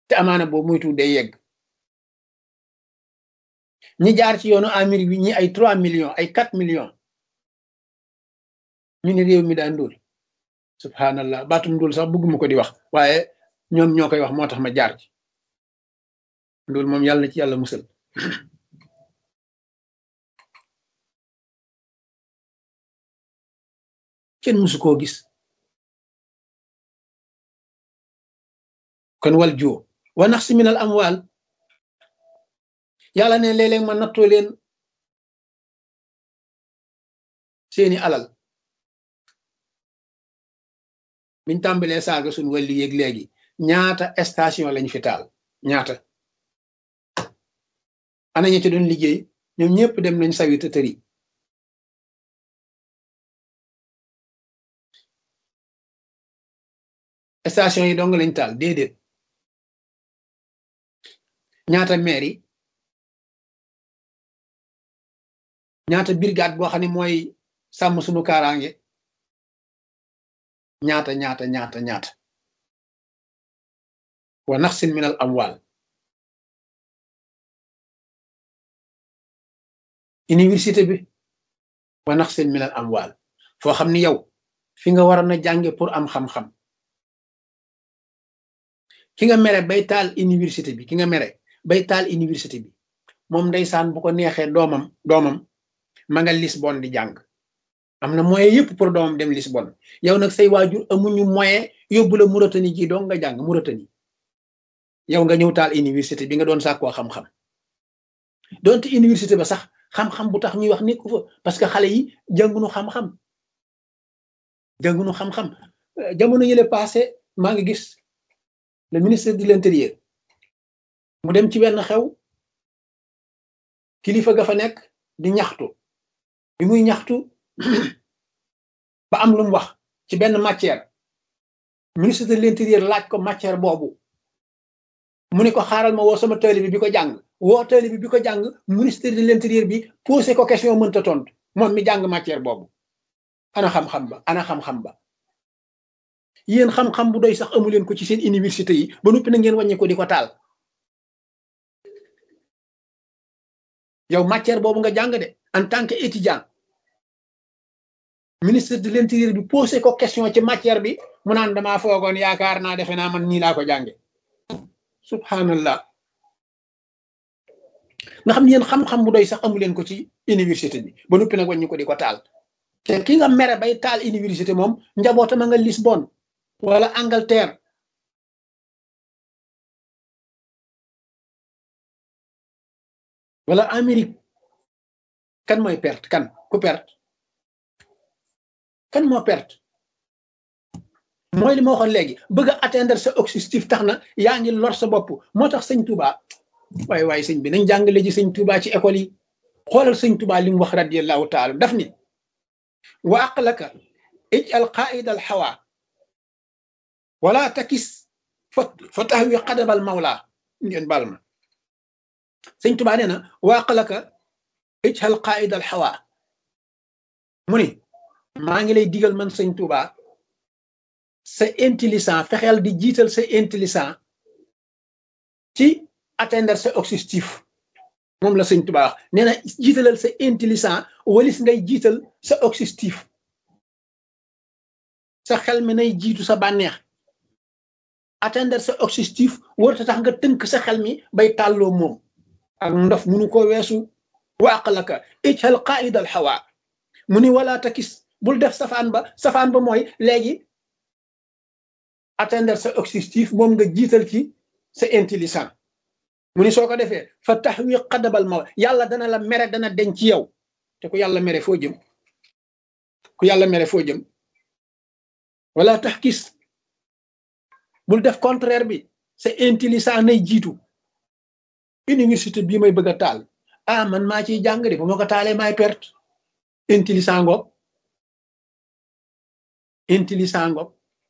te amaana boobu moytu day yegg ñi jaar ci yoonu Amérique bi ñi ay trois millions ay quatre millions ñu ne réew mi daa ndóol subhanallah baatum ndóol sax bëgguma ko di wax waaye ñoom ñoo koy wax moo tax ma jaar ci ndóol moom yàlla na ci yàlla musal kenn musu koo gis kon wal joo wa nax si minal amwaal yàlla ne léeg-léeg ma nattoo leen seeni alal biñ tàmbalee saaga suñ wàlli yéeg léegi ñaata station lañ fi taal ñaata ana ñi ci doon liggéey ñoom ñëpp dem nañ sawi te tëri station yi dong lañ taal déedéet ñaata maire yi ñaata brigade boo xam ne mooy sàmm suñu kaaraange ñaata ñaata ñaata ñaata wa naxsin min al amwal université bi wa naxsin min al amwal foo xam ni yow fi nga waroon a jànge pour am xam-xam ki nga mere bay taal université bi ki nga mere bay taal université bi moom ndeysaan bu ko neexee doomam doomam ma nga Lisbonne di jàng am na moyen yëpp pour doomam dem Lisbonne yow nag say waajur amuñu moyen yóbbu la Mauritanie ji dong nga jàng Mauritanie yow nga ñëw taal université bi nga doon sàkkoo xam-xam donte université ba sax xam-xam bu tax ñuy wax nekku fa parce que xale yi jàngunu xam-xam jàngunu xam-xam jamono yële passé maa ngi gis le ministre de l'intérieur mu dem ci benn xew kilifa ga fa nekk di ñaxtu bi muy ñaxtu ba am lu mu wax ci benn matière ministre de l'intérieur laaj ko matière boobu mu ne ko xaaral ma woo sama taalibe bi bi ko jàng woo taalibe bi bi ko jàng ministre de l'intérieur bi posé ko question mënta tontu moom mi jàng matière boobu ana xam-xam ba ana xam-xam ba yéen xam-xam bu doy sax amu leen ko ci seen université yi ba noppi na ngeen wàññi ko di ko taal yow matière boobu nga jàng de en tant que étudiant ministre de l'intérieur bi posé ko question ci matière bi mu naan damaa foogoon yaakaar naa defe naa man nii laa ko jànge subhanallah nga xam yéen xam-xam bu doy sax amu leen ko ci université bi ba noppi nag wàññi ko di ko taal te ki nga mere bay taal université moom njabootam a nga Lisbonne wala Angleterre wala Amérique kan mooy perte kan ku perte kan moo perte mooy li ma waxoon léegi bëgg a atteindre sa objectif tax na yaa ngi lor sa bopp moo tax sëñ Touba waaye waaye sëñ bi nañ jàngale ji sëñ Touba ci école yi xoolal sëñ Touba li mu wax radiyallahu taala daf ni wa aqlaka ij al qaida al hawa wala takis fa tahwi qadabal mawla ngeen baal ma sëñ Touba nee na wa aqlaka ij al qaida al hawa mu ni maa ngi lay digal man sëñ Touba sa intelligent fexeel di jiital sa intelligent ci atteindre sa objectif moom la sëñ Touba wax nee na jiitalal sa intelligent walis ngay jiital sa objectif sa xel mi nay jiitu sa bànneex atteindre sa objectif warta tax nga tënk sa xel mi bay tàlloo moom ak ndof munu ko weesu waaqalaka ijhal qaida al hawa mu ni wala takis bul def safaan ba safaan ba mooy léegi atteindre sa objectif moom nga jiital ci sa intelligent mu ni soo ko defee fa taxwi xadabal ma yàlla dana la mere dana deñ ci yow te ku yàlla mere foo jëm ku yàlla mere foo jëm wala tax kis bul def contraire bi sa intelligent nay jiitu université bii may bëgg a taal ah man maa ciy jàng de bu ma ko taalee maay perte intelligent ngoog intelligent ngoog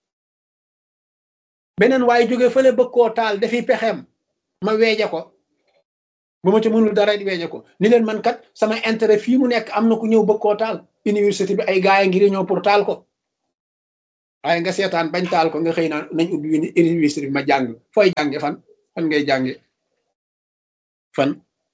beneen waaye jóge fële bëgg koo taal dafiy pexeem ma weeje ko bu ma ci mënul dara di weeje ko ni leen man kat sama intérêt fii mu nekk am na ku ñëw bëgg koo taal université bi ay gaay ngir ñëw pour taal ko waaye nga seetaan bañ taal ko nga xëy na nañ ubbi université bi ma jàng fooy jànge fan fan ngay jànge fan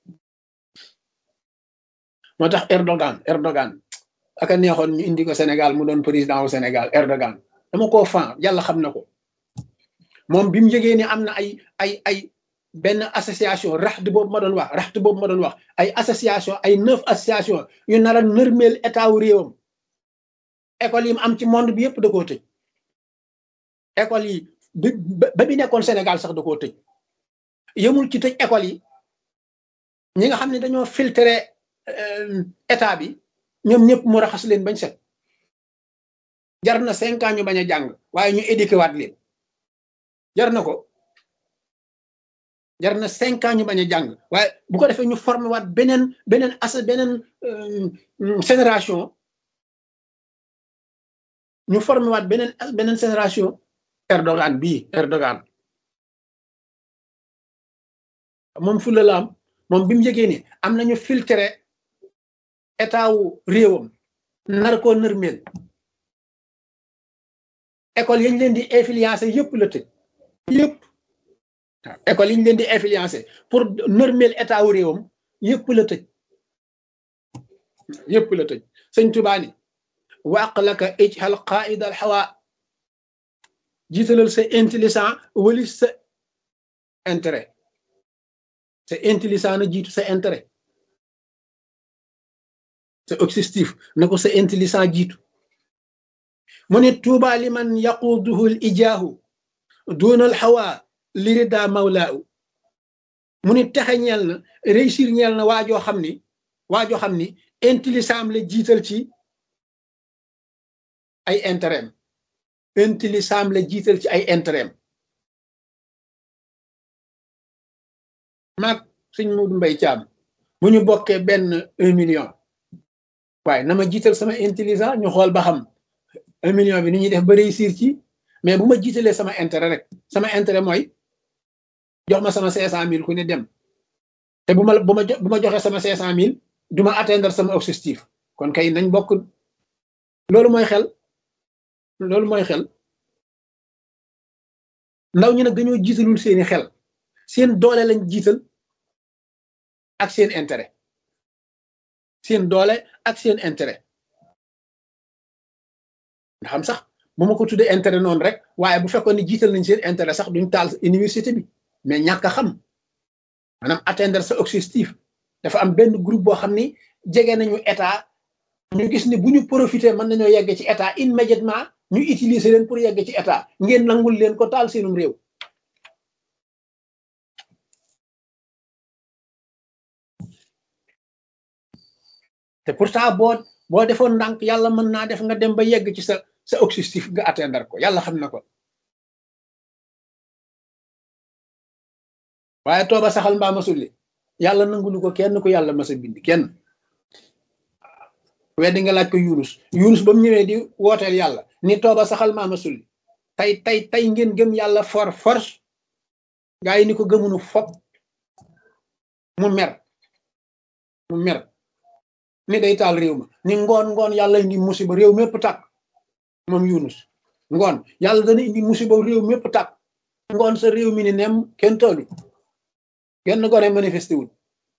moo tax Erdogan Erdogan aka neexoon ñu indi ko Sénégal mu doon président wu Sénégal Erdogan dama koo fan yàlla xam na ko moom bi mu yëgee ne am na ay ay ay benn association raxte boobu ma doon wax raxte boobu ma doon wax ay association ay neuf association yu nar a nërmeel état wu réewam école yi mu am ci monde bi yëpp da koo tëj école yi ba bi nekkoon Sénégal sax da koo tëj yëmul ci tëj école yi ñi nga xam ne dañoo filtré état bi ñoom ñëpp mu raxas leen bañ set jar na cinq ans ñu bañ a jàng waaye ñu éduqué waat leen jar na ko jar na cinq ans ñu bañ a jàng waaye bu ko defee ñu formé waat beneen beneen as beneen génération ñu formé waat beneen beneen génération Erdogan bii Erdogan moom fulla la am moom bi mu yëgee ni am nañu filtré état wu réewam nar koo nërmeel école yañ leen di influencé yëpp la tëj yëpp waaw école yi ñu leen di influencé pour nërmeel état wu réewam yëpp la tëj yëpp la tëj sëñ Tuubaa ni waq laka ijhal qaida al hawa jiitalal sa intelligent wali sa intérêt sa intelligent na jiitu sa intérêt sa objectif na ko sa intelligent jiitu mu ne tuuba liman yaquduhu l ijaahu duna al hawa lirida mawlaahu mu ni texe ñeel na réussir ñeel na waajoo xam ni waajoo xam ni intelligent am la jiital ci ay intérêt intelligent am la jiital ci ay intérêt maag suñ Muudu Mbay Caam bu ñu bokkee benn un million waaye na ma jiital sama intelligent ñu xool ba xam un million bi ni ñuy def ba réussir ci mais bu ma jiitalee sama intérêt rek sama intérêt mooy jox ma sama cinq cent mille ku ne dem te bu ma bu ma bu ma joxee sama cinq cent mille du ma atteindre sama objectif kon kay nañ bokk loolu mooy xel loolu mooy xel ndaw ñi nag dañoo jiitalul seeni xel seen doole lañ jiital ak seen intérêt seen doole ak seen intérêt nga xam sax bu ma ko tuddee intérêt noonu rek waaye bu fekkoon ne jiital nañ seen intérêt sax duñ taal université bi mais ñàkk a xam maanaam atteindre sa objectif dafa am benn groupe boo xam ni jege nañu état ñu gis ni bu ñu profité mën nañoo yegg ci état immédiatement ñu utiliser leen pour yegg ci état ngeen nangul leen ko taal seenum réew te pourtant boo boo defoon ndànk yàlla mën naa def nga dem ba yegg ci sa sa objectif nga atteindre ko yàlla xam na ko waaye tooba saxal mbaa ma sulli yàlla nangulu ko kenn ku yàlla masa bind kenn weddi nga laaj ko yunus yunus ba mu ñëwee di wooteel yàlla ni tooba saxal mbaa ma sulli tey tey tey ngeen gëm yàlla for force gaa yi ni ko gëmunu fop mu mer mu mer ni day taal réew ma ni ngoon ngoon yàlla indi musiba réew mépp tàkk moom yunus ngoon yàlla dana indi musiba réew mépp tàkk ngoon sa réew mi ni nem kenn taalu genn gone manifesté wul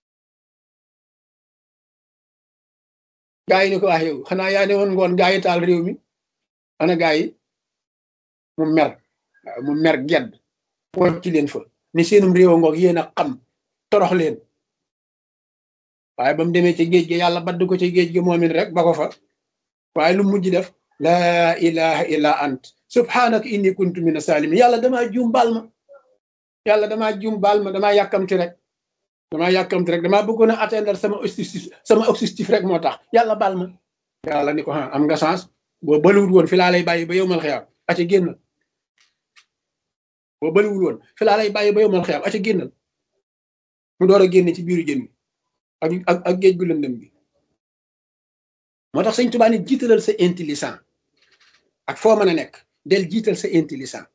gaa yi ni ko wax yow xanaa yaa ne woon ngoon gaa yi taal réew mi ana gaa yi mu mer mu mer gedd won ci leen fa ni seenum réew ngoog yéen a xam torox leen waaye ba mu demee ci géej gi yàlla badd ko ci géej gi moomin rek ba ko fa waaye lu mujj def laa ilaha illa ant subhanaka inni kuntu mina salimin yàlla damaa juum baal ma yàlla damaa juum baal ma damaa yàkkamti rek damaa yàkkamti rek damaa bëggoon a atteindre sama objectif sama objectif rek moo tax yàlla baal ma yàlla ni ko ah am nga chance boo bëliwul woon fi laa lay bàyyi ba yow mal xiyaam aca génnal boo bëliwul woon fi laa lay bàyyi ba yow mal xiyaam aca génnal mu door a génne ci biiru jën bi ak ak ak géej gu lëndëm bi moo tax sëñ Tuubaa ni jiitalal sa intelligent ak foo mën a nekk del jiital sa intelligent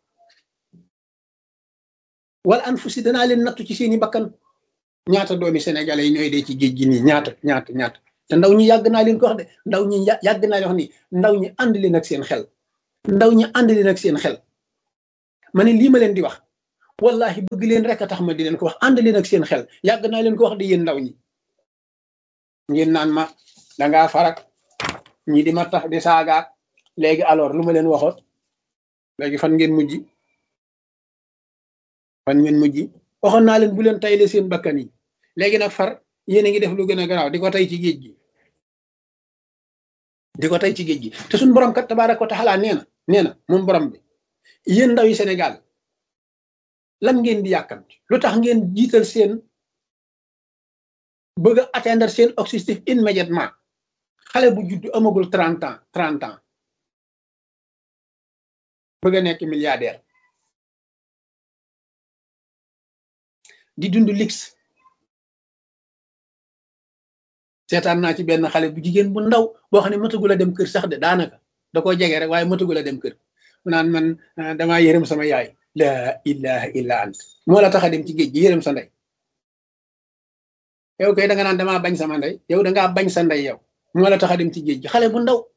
wala an fu si danaa leen nattu ci seeni bakkan ñaata doomi sénégalais yi ñooy dee ci géej gi nii ñaata ñaata ñaata te ndaw ñi yàgg naa leen ko wax de ndaw ñi yàgg naa leen wax ni ndaw ñi ànd leen ak seen xel ndaw ñi ànd leen ak seen xel ma ne lii ma leen di wax wallahi bëgg leen rek a tax ma di leen ko wax ànd leen ak seen xel yàgg naa leen ko wax di yéen ndaw ñi ngeen naan ma dangaa farak ñi di ma tax di saagaak léegi alors lu ma leen waxoon léegi fan ngeen mujj fan ngeen mujj waxoon naa leen bu leen tayle seen bakkan yi léegi nag far yéen a ngi def lu gën a garaaw di ko tey ci géej gi di ko tey ci géej gi te suñu borom kat tabaaraka wa taala nee na nee na moom borom bi yéen ndaw yi Sénégal lan ngeen di yàkkamti lu tax ngeen jiital seen bëgg a atteindre seen objectif immédiatement xale bu judd amagul trente ans trente ans bëgg a nekk milliardaire di dund lix seetaan naa ci benn xale bu jigéen bu ndaw boo xam ne matagul a dem kër sax de daanaka da koo jege rek waaye matagul a dem kër mu naan man damaa yërëm sama yaay la ilaha illa ant moo la tax a dem ci géej gi yërëm sa ndey yow kay da nga naan damaa bañ sama ndey yow da ngaa bañ sa ndey yow moo la tax a dem ci géej gi xale bu ndaw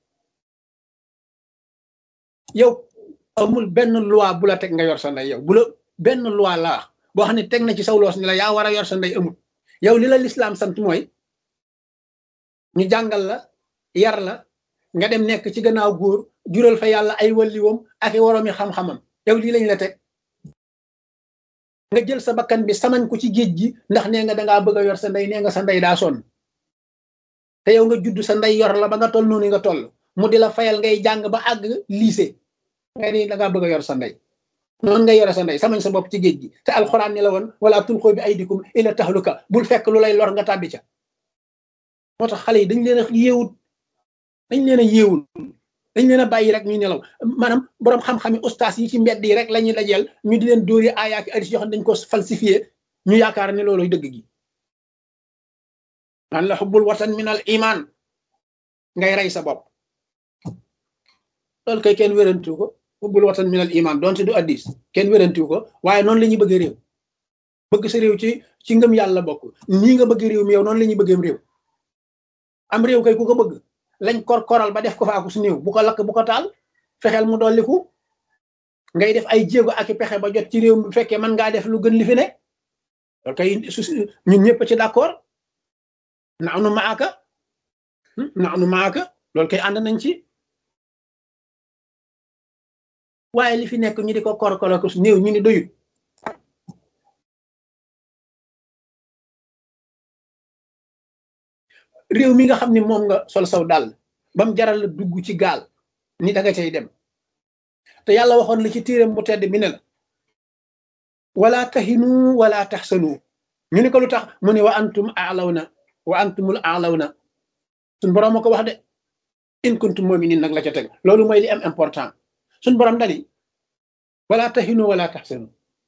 yow amul benn loi bu la teg nga yor sa ndey yow bu la benn loi laa boo xam ne teg na ci saw loos ni la yaa war a yor sa ndey amul yow li la lislaam sant mooy ñu jàngal la yar la nga dem nekk ci gannaaw góor jural fa yàlla ay walliwoom ak i woroomi xam-xamam yow lii lañ la teg nga jël sa bakkan bi samañ ko ci géej gi ndax nee nga dangaa bëgg a yor sa ndey nee nga sa ndey daa sonn te yow nga judd sa ndey yor la ba nga toll noonu nga toll mu di la fayal ngay jàng ba àgg lycée nga ni dangaa bëgg a yor sa ndey noonu ngay yore sa ndey samañ sa bopp ci géej gi te alxuraan ni la woon wala tulqoo bi aydikum ila tahluka bul fekk lu lay lor nga tàbbi ca moo tax xale yi dañ leen a yéewut dañ leen a yéewul dañ leen a bàyyi rek ñuy nelaw maanaam borom xam-xami ustaas yi ci mbedd yi rek la ñuy dajeel ñu di leen dóori aayaaki addis yoo xam ne dañ ko falsifié ñu yaakaar ne loolu dëgg gi naan la xubbul watan min al iman ngay rey sa bopp loolu kay kenn wérantu ko xubbul watan min al iman doonte du addis kenn wérantu ko waaye noonu la ñuy bëgg réew bëgg sa réew ci ci ngëm yàlla bokk nii nga bëgg réew mi yow noonu la ñuy bëggeem réew am réew kay ku ko bëgg lañ kor koral ba def ko faaku su néew bu ko lakk bu ko taal fexeel mu dolliku ngay def ay jéego ak i pexe ba jot ci réew mi bu fekkee mën ngaa def lu gën li fi ne loolu kay ñun ñëpp ci d'accord na nu maaka na nu maaka loolu kay ànd nañ ci waaye li fi nekk ñu di ko kor koral ko su néew ñu ni doyut réew mi nga xam ne moom nga sol saw dàll ba mu jaral la dugg ci gaal ni da nga cay dem te yàlla waxoon la ci téeram bu tedd bi ne la wala tahinu wala taxsanu ñu ni ko lu tax mu ne wa antum aalawna wa antumul aalawna suñ borom ma ko wax de in kuntum muminin nag la ca teg loolu mooy li am important suñ borom dani wala tahinu wala taxsanu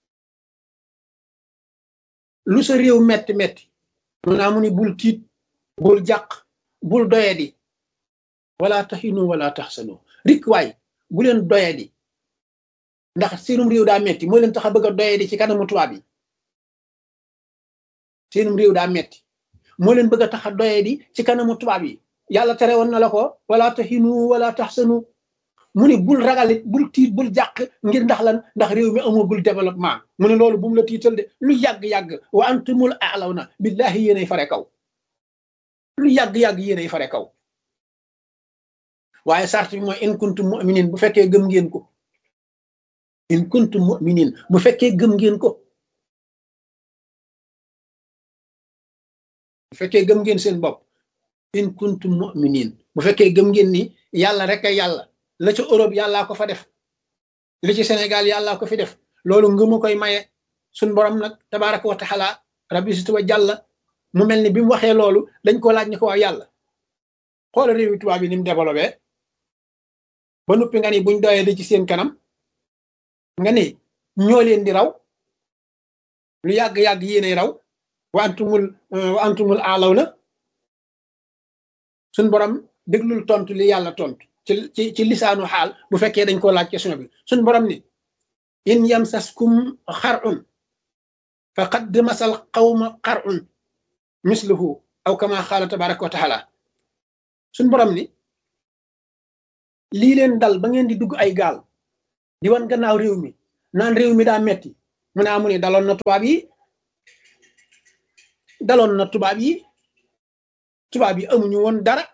lu sa réew metti metti mu naa mu ni bul tiit bul jàq bul doyadi wala taxinu wala taxsanu rik waay bu leen doyadi ndax seenum réew daa metti moo leen tax a bëgg a doyadi ci kanamu tubaab yi seenum réew daa metti moo leen bëgg a tax a doyadi ci kanamu tubaab yi yàlla tere woon na la ko wala taxinu wala taxsanu mu ne bul ragalit bul tiit bul jàq ngir ndax lan ndax réew mi amagul développement mu ne loolu bu mu la tiital de lu yàgg-yàgg wa antumul a'lawna billahi yéenay fare kaw lu yàgg-yàgg yéenay fare kaw waaye sart bi mooy in kuntum mu'minin bu fekkee gëm ngeen ko in kuntum mu'minin bu fekkee gëm ngeen ko bu fekkee gëm ngeen seen bopp in kuntum mu'minin bu fekkee gëm ngeen ni yàlla rek ay yàlla la ca Europe yàllaa ko fa def li ci Sénégal yàllaa ko fi def loolu ngëmu koy maye suñ borom nag tabaraka wa taala rabbi situ wa jàlla mu mel ni bi mu waxee loolu dañ ko laaj ni ko waa yàlla xoola réewi tubaab bi ni mu développé ba noppi nga ni buñ doyee di ci seen kanam nga ni ñoo leen di raw lu yàgg-yàgg yéenay raw wa antumul wa antumul aalaw na suñ borom déglul tontu li yàlla tontu ci ci ci lisaanu xaal bu fekkee dañ koo laaj question bi suñ borom ni in yamsaskum xarun faqad masal qawma xarun misluhu aw kama xaala tabaraka wa taala suñ borom ni lii leen dal ba ngeen di dugg ay gaal di wan gannaaw réew mi naan réew mi daa metti mu ne amu ne daloon na tubaab yi daloon na tubaab yi tubaab yi amuñu woon dara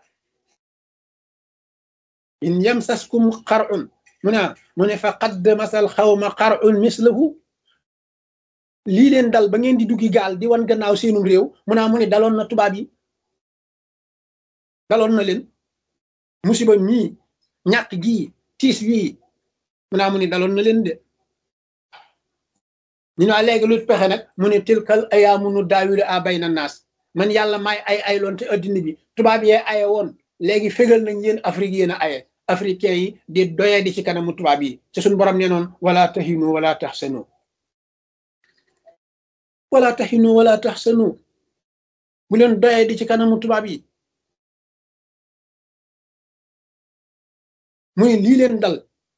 in yamsaskum xar'un mu ne mu ne fa qad masal xawma xar'un mislahu lii leen dal ba ngeen di duggi gaal di wan gannaaw seenum réew mu ne mu ne daloon na tubaab yi daloon na leen musiba mii ñàkk gii tiis wii mu ne mu ne daloon na leen de ñu ne léegi lu pexe nag mu ne tilkal ayaamu nu daawilu a bayna naas man yàlla may ay ay loon te addina bi tubaab yee aye woon léegi fégal nañ yéen Afrique yéen a aye africain yi di doye di ci kanamu tubaab yi ci suñu borom nee noon wala tahinu wala tahsanu wala tahinu wala tahsanu bu leen doye di ci kanamu tubaab yi muy lii leen dal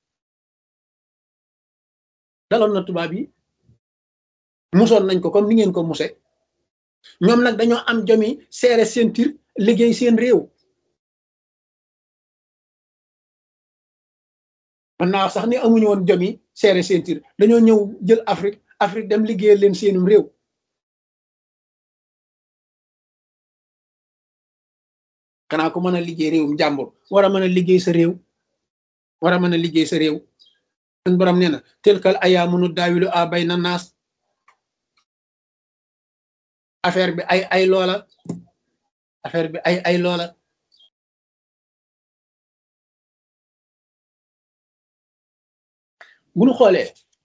daloon na tubaab yi musoon nañ ko comme ni ngeen ko muse ñoom nag dañoo am jomi seere seen tir liggéey seen réew man naa wax sax ni amuñu woon jomi seere seen tir dañoo ñëw jël Afrique Afrique dem liggéeyal leen seenum réew xanaa ko mën a liggéey réewum jàmbur war a mën a liggéey sa réew war a mën a liggéey sa réew suñ borom nee na telkal ayaamu nu daawilu a bay na naas affaire bi ay ay loola affaire bi ay ay loola bu ñu xoolee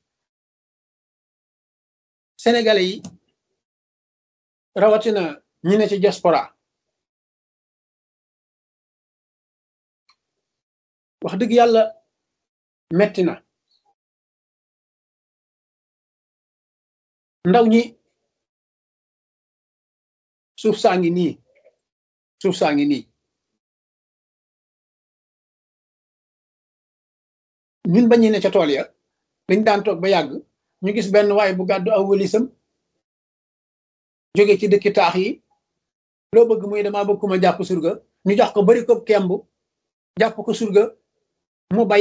sénégalais yi rawatina ñi ne ci diaspora wax dëgg yàlla metti na ndaw ñi suuf saa ngi nii suuf saa ngi nii ñun bañu ne ca tool ya dañ daan toog ba yàgg ñu gis benn waay bu gàddu aw wëlisam jóge ci dëkki taax yi loo bëgg muy dama bëgg ku ma jàpp surga ñu jox ko bari ko kemb jàpp ko surga mu bay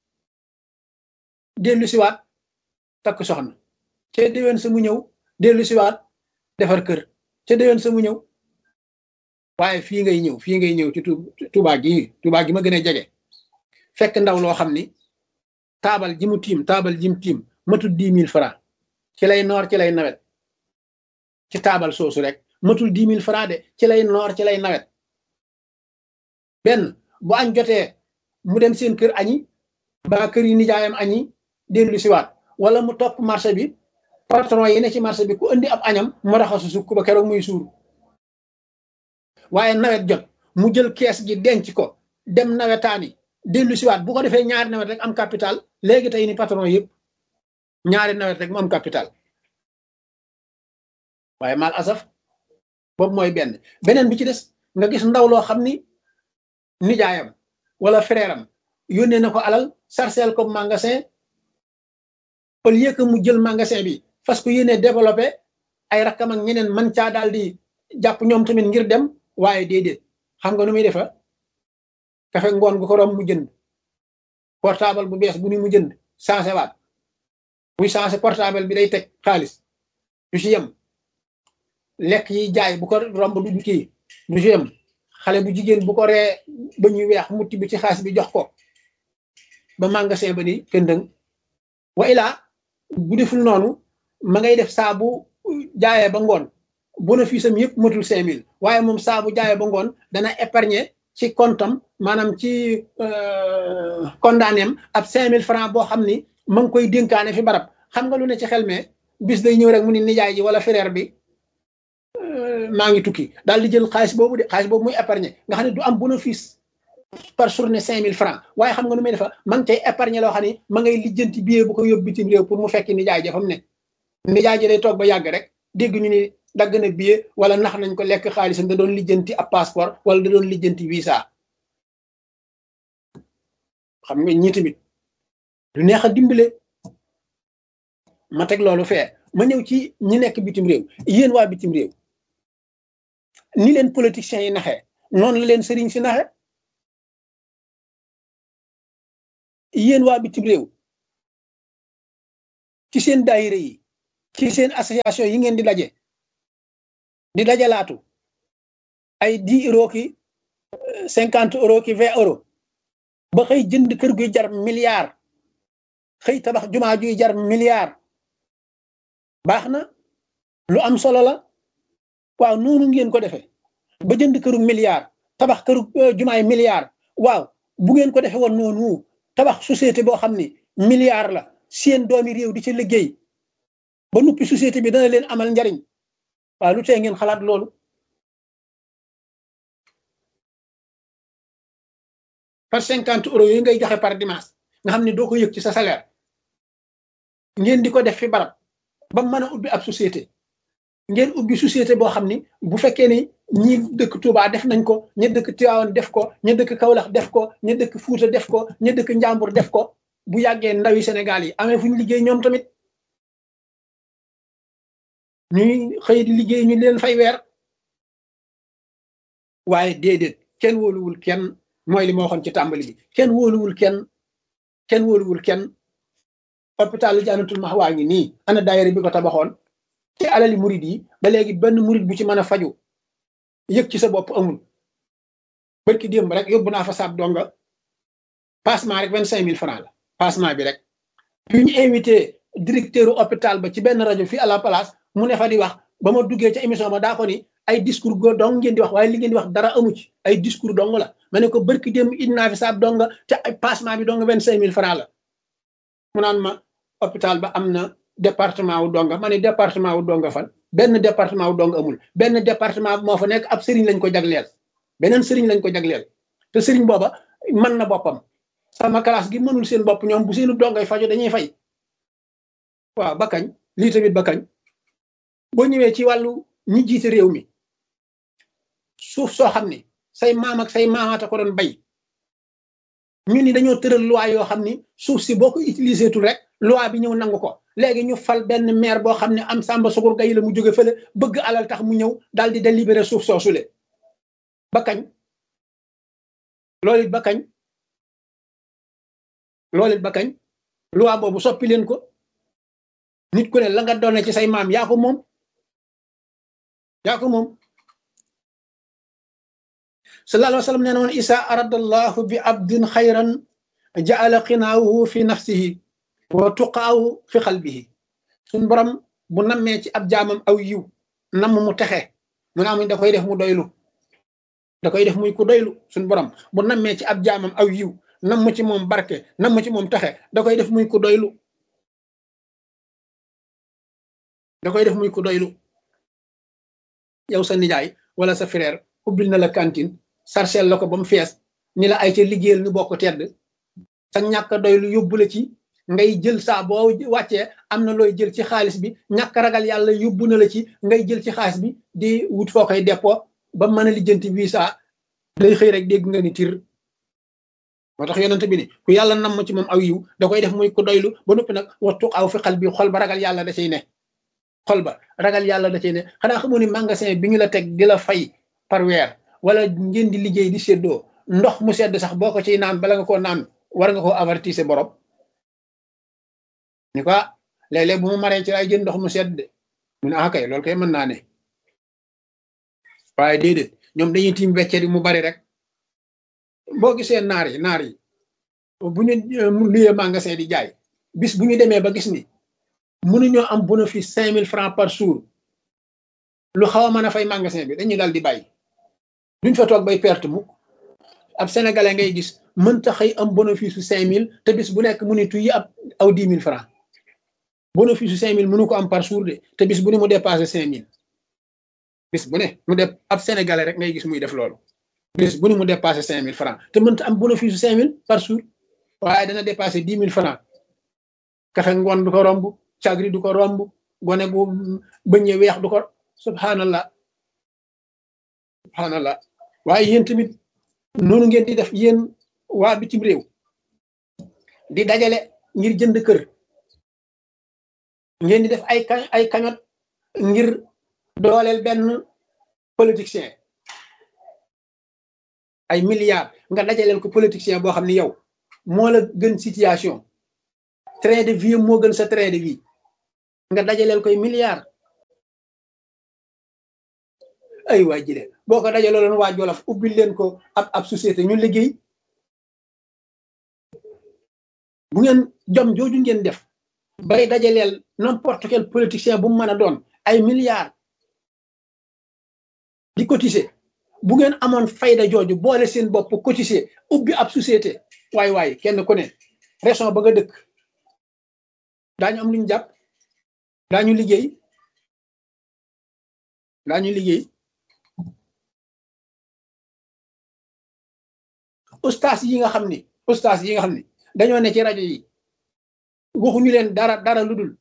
dellu siwaat takk soxna ca déwén sa mu ñëw dellu siwaat defar kër ca déwén sa mu ñëw waaye fii ngay ñëw fii ngay ñëw ci Tuubaa gi Tuubaa gi ma gën a jege fekk ndaw loo xam ni taabal ji mu tiim taabal ji mu tiim matul dix mille francs ci lay noor ci lay nawet ci taabal soosu rek matul dix mille francs de ci lay noor ci lay nawet benn bu añ jotee mu dem seen kër añi ba kër yi nijaayam añi dellu siwaat wala mu topp marché bi patron yi ne ci marché bi ku indi ab añam mu raxasu sukk ba keroog muy suur waaye nawet jot mu jël kees gi denc ko dem nawetaani dellu siwaat bu ko defee ñaari nawet rek am capital léegi tey ni patron yëpp ñaari nawet rek mu am capital waaye mal asaf boobu mooy benn beneen bi ci des nga gis ndaw loo xam ni nijaayam wala frère am yónnee na ko alal sarcel ko magasin au lieu que mu jël magasin bi fas ko yéene développé ay rakkam ak ñeneen man caa daal di jàpp ñoom tamit ngir dem waaye déedéet xam nga nu muy defa kafe ngoon gu ko rom mu jënd portable bu bees bu ni mu jënd changé waat buy changé portable bi day teg xaalis du ci yem lekk yi jaay bu ko romb du kii du ci yem xale bu jigéen bu ko ree ba ñuy weex mutti bi ci xaalis bi jox ko ba magasin ba ni këndëng wa ilaa bu deful noonu ma ngay def saa bu jaayee ba ngoon bénéfice am yëpp matul cinq mille waaye moom saa bu jaayee ba ngoon dana épargner ci comptam maanaam ci condamné am ab cinq mille francs boo xam ni ma ngi koy dénkaane fi barab xam nga lu ne ci xel mais bis day ñëw rek mu ni nijaay ji wala frère bi maa ngi tukki daal di jël xaalis boobu de xaalis boobu muy épargner nga xam ne du am bénéfice par journée cinq mille francs waaye xam nga nu muy defa ma ngi cay épargner loo xam ne ma ngay lijjanti billet bu ko yóbbu bitim réew pour mu fekki nijaay ja fa mu ne nijaay ji day toog ba yàgg rek dégg ñu ni dagg na billet wala nax nañ ko lekk xaalisam da doon lijjanti ab passeport wala da doon lijjanti visa xam nga ñii tamit du neex a dimbale ma teg loolu fee ma ñëw ci ñi nekk bitim réew yéen waa bitim réew ni leen politiciens yi naxee noonu la leen sëriñ si naxe yéen waa bitim réew ci seen daayira yi ci seen association yi ngeen di daje di dajalaatu ay dix euros ki cinquante euros ki vingt euros ba xëy jënd kër guy jar milliard xëy tabax jumaa juy jar milliard baax na lu am solo la waaw noonu ngeen ko defee ba jënd këru milliard tabax këru jumaay milliard waaw bu ngeen ko defee woon noonu tabax société boo xam ni milliard la seen doomi réew di ci liggéey ba nuppi société bi dana leen amal njariñ waaw lu tee ngeen xalaat loolu par cinquante euros yooyu ngay joxe par dimanche nga xam ne doo ko yëg ci sa salaire ngeen di ko def fi barab ba mën a ubbi ab société ngeen ubbi société boo xam ni bu fekkee ni ñi dëkk Touba def nañ ko ña dëkk Tivaouane def ko ña dëkk Kaolack def ko ña dëkk Fuuta def ko ña dëkk Njàmbur def ko bu yàggee ndawi Sénégal yi amee fu ñu liggéey ñoom tamit ñuy xëy di liggéey ñu leen fay weer waaye déedéet kenn wóoluwul kenn mooy li ma waxoon ci tàmbali bi kenn wóoluwul kenn kenn wóoluwul kenn hôpital Jannatul Mahwa ngi nii ana daayira bi ko tabaxoon ci alali murid yi ba léegi benn murid bu ci mën a faju yëg ci sa bopp amul barki démb rek yóbbu naa fa saab donga passement rek vingt cinq mille francs la passement bi rek bi ñu invité directeur hôpital ba ci benn rajo fii à la place mu ne fa di wax ba ma duggee ca émission ba daa ko ni ay discours go dong ngeen di wax waaye li ngeen di wax dara amu ci ay discours dong la ma ne ko barki démb indi naa fi saab donga te ay passement bi dong vingt cinq mille francs la mu naan ma hôpital ba am na département wu donga ma ne département wu donga fan benn département wu donga amul benn département moo fa nekk ab sëriñ lañ ko jagleel beneen sëriñ lañ ko jagleel te sëriñ booba mën na boppam sama classe gi mënul seen bopp ñoom bu seenu dongay fajo dañuy fay waaw ba kañ lii tamit ba kañ boo ñëwee ci wàllu ñi jiite réew mi suuf soo xam ne say maam ak say maamaata ko doon bay ñu ni dañoo tëral loi yoo xam ni suuf si boo ko utilisé tul rek loi bi ñëw nangu ko léegi ñu fal benn maire boo xam ne am sàmba sugur gay la mu jóge fële bëgg alal tax mu ñëw daal di délibéré suuf soosule ba kañ loolu it ba kañ loolu it ba kañ loi boobu soppi leen ko nit ku ne la nga doon ci say maam yaa ko moom yaa ko moom sallallahu alayhi wa sallam nee na woon isa aradallahu bi abdin xayran jaala xinaahu fi nafsihi wa tuqaawu fi xalbihi suñ borom bu nammee ci ab jaamam aw yiw namm mu texe mu ne amuñ da koy def mu doylu da koy def muy ku doylu suñ borom bu nammee ci ab jaamam aw yiw namm ci moom barke namm ci moom texe da koy def muy ku doylu da koy def muy ku doylu yow sa nijaay wala sa frère ubbil na la cantine sarcel la ko ba mu fees ni la ay ca liggéeyal ñu bokk tedd sa ñàkk doylu yóbbu la ci ngay jël saa boo wàccee am na looy jël ci xaalis bi ñàkk ragal yàlla yóbbu na la ci ngay jël ci xaalis bi di wut foo koy dépôt ba mën a lijjanti visa day xëy rek dégg nga ni tir moo tax yonent bi ni ku yàlla nam ci moom aw yiw da koy def muy ku doylu ba noppi nag wattu aw fi xal bi xol ba ragal yàlla da cay ne xol ba ragal yàlla da cay ne xanaa xamoo ni magasin bi ñu la teg di la fay par weer wala ngeen di liggéey di séddoo ndox mu sedd sax boo ko ciy naan bala nga koo naan war nga koo avertise borom ni ko léeg-léeg bu ma maree ci ay jën ndox mu sedd mu ne ah kay loolu kay mën naa ne waaye déedéet ñoom dañuy tiim wecce di mu bari rek boo gisee naar yi naar yi bu ñu luyee magasin di jaay bis bu ñu demee ba gis ni mënuñoo am bénéfice cinq mille francs par jour lu xaw a mën a fay magasin bi dañuy dal di bàyyi duñ fa toog bay perte mukk ab sénégalais ngay gis mënta xëy am bénéfice su cinq mille te bis bu nekk mu ni tuyi ab aw dix mille francs bénéfice su cinq mille mënu ko am par jour de te bis bu ne mu dépassé cinq mille bis bu ne mu def ab sénégalais rek ngay gis muy def loolu bis bu ne mu dépassé cinq mille francs te mënta am bénéfice su cinq mille par jour waaye dana dépassé dix mille francs kafe ngoon du ko romb cagri du ko romb gone bu bëñe weex du ko subhanallah subhanallah waaye yéen tamit noonu ngeen di def yéen waa bitim réew di dajale ngir jënd kër ngeen di def ay ay kañot ngir dooleel benn politicien ay milliards nga dajaleel ko politicien boo xam ne yow moo la gën situation train de vie moo gën sa train de vie nga dajaleel koy milliard ay waa jile boo ko dajaloo leen waa Jolof ubbil leen ko ab ab société ñu liggéey bu ngeen jom jooju ngeen def bay dajaleel n'importe quel politicien bu mu mën a doon ay milliards di cotiser bu ngeen amoon fayda jooju boole seen bopp cotiser ubbi ab société waay waay kenn ku ne région ba nga dëkk daañu am lu ñu jàpp daañu liggéey daañu liggéey ustaas yi nga xam ni ustaas yi nga xam ni dañoo ne ci rajo yi waxuñu leen dara dara lu dul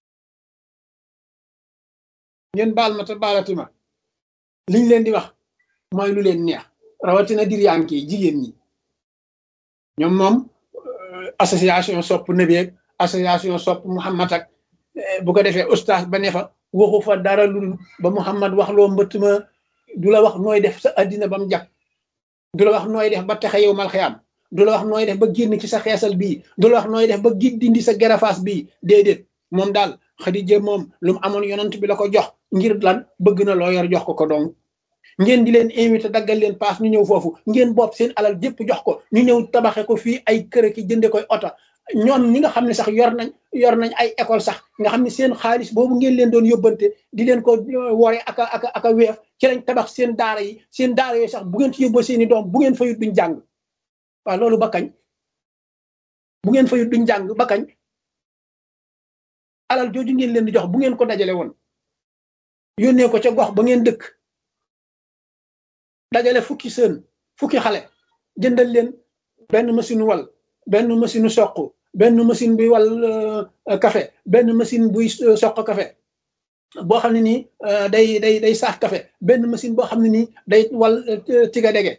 ngeen baal ma te baalati ma liñ leen di wax mooy lu leen neex rawatina diriyaan ki jigéen ñi ñoom moom association sopp nabeeg association sopp Muhammad ak bu ko defee ustaas ba ne fa waxu fa dara lu dul ba Muhammad wax loo mbëtt ma du la wax nooy def sa addina ba mu jag du la wax nooy def ba texe yow mal xiyaam du la wax nooy def ba génn ci sa xeesal bii du la wax nooy def ba gi dindi sa gerafaas bii déedéet moom daal Xadija moom lu mu amoon yonant bi la ko jox ngir lan bëgg na loo yor jox ko ko dong ngeen di leen invité daggal leen paas ñu ñëw foofu ngeen bopp seen alal jépp jox ko ñu ñëw tabaxe ko fii ay kër ki jënde koy oto ñoom ñi nga xam ne sax yor nañ yor nañ ay école sax nga xam ne seen xaalis boobu ngeen leen doon yóbbante di leen ko wore aka aka aka weef ci lañ tabax seen daara yi seen daara yooyu sax bu ngeen ci yóbboo seeni doom bu ngeen fayut duñ jàng waaw loolu ba kañ bu ngeen fayut duñ jàng ba kañ alal jooju ngeen leen di jox bu ngeen ko dajale woon yónnee ko ca gox ba ngeen dëkk dajale fukki sën fukki xale jëndal leen benn machine wal benn machine soq benn machine buy wal café benn machine buy soq café boo xam ne nii day day day saaf café benn machine boo xam ne nii day wal tiga dege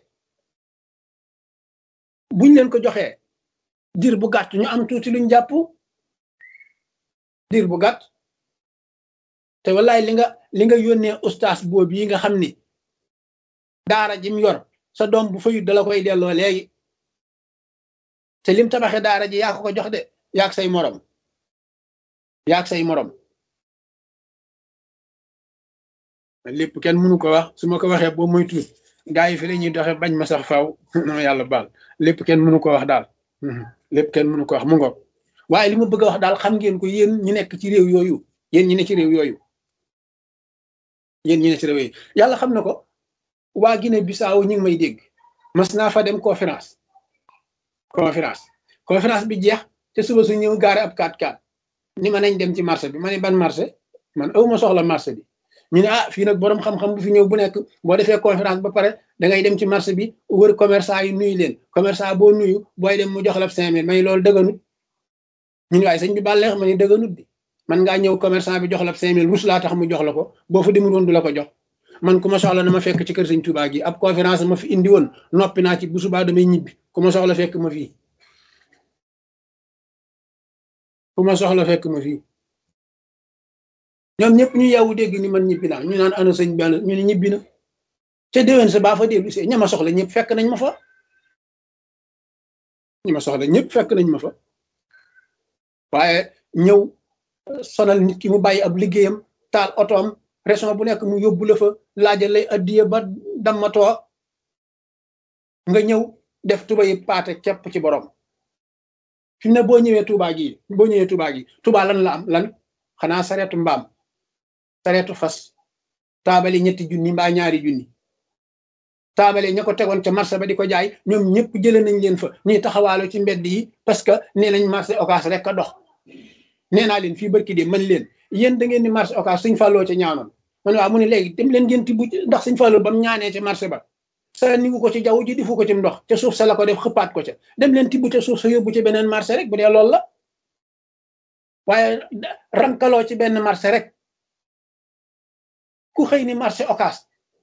buñ leen ko joxee diir bu gàtt ñu am tuuti luñ jàpp diir bu gàtt te wallaay li nga li nga yónnee ustaas boobu yi nga xam ni daara jim yor sa doom bu fayut dala koy delloo léegi te lim tabaxe daara ji yaa ko ko jox de yaag say morom yaag say morom lépp kenn mënu ko wax su ma ko waxee boo moytu gaa yi fi la ñuy doxe bañ ma sax faaw non yàlla baal lépp kenn mënu ko wax daal lépp kenn mënu ko wax mu ngoog waaye li ma bëgg a wax daal xam ngeen ko yéen ñi nekk ci réew yooyu yéen ñi ne ci réew yooyu yéen ñi ne ci réew yooyu yàlla xam na ko waa Guinée Bissau ñi ngi may dégg mas naa fa dem conférence conférence conférence bi jeex te suba su ñëw gaare ab 4x4 ni ma nañ dem ci marché bi ma ne ban marché man aw ma soxla marché bi ñu ne ah fii nag borom xam-xam bu fi ñëw bu nekk boo defee conférence ba pare da ngay dem ci marché bi wër commerçant yi nuyu leen commerçant boo nuyu booy dem mu jox la cinq mille may loolu dëgganut ñu ne waaye sëñ bi bàlleex ma ne dëgganut bi man ngaa ñëw commerçant bi jox la cinq mille rus laa tax mu jox la ko boo fa demul woon du la ko jox man ku ma soxla na ma fekk ci kër sëñ Touba gi ab conférence ma fi indi woon noppi naa ci bu subaa damay ñibbi ku ma soxla fekk ma fii ku ma soxla fekk ma fii ñoom ñëpp ñu yeewu dégg ni man ñibbi naa ñu naan ana sëñ benn ñu ne ñibbi na te déwén sa baa fa dellu see ña ma soxla ñëpp fekk nañ ma fa ñi ma soxla ñëpp fekk nañ ma fa waaye ñëw sonal nit ki mu bàyyi ab liggéeyam taal otoom région bu nekk mu yóbbu la fa laajal lay addiye ba dammatoo nga ñëw def tuba yi paate képp ci borom fi ne boo ñëwee Touba gi boo ñëwee Touba gi Touba lan la am lan xanaa sareetu mbaam sareetu fas taabali ñetti junni mbaa ñaari junni taabale ña ko tegoon ca marché ba di ko jaay ñoom ñëpp jële nañ leen fa ñuy taxawaalo ci mbedd yi parce que nee nañ marché occas rek a dox nee naa leen fii barki de man leen yéen da ngeen ni marché occas suñ fàlloo ca ñaanoon man waaw mu ne léegi dem leen ngeen tibb ndax suñ fàlloo ba mu ñaanee ca marché ba sa niwu ko ci jaww ji difu ko ci ndox ca suuf sa la ko def xëppaat ko ca dem leen tibb ca suuf sa yóbbu ci beneen marché rek bu dee loolu la waaye rankaloo ci benn marché rek ku xëy ni marché occas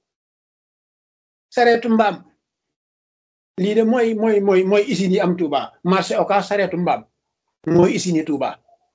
sareetu mbaam lii de mooy mooy mooy mooy usine yi am Touba marché occas sareetu mbaam mooy usine yi Touba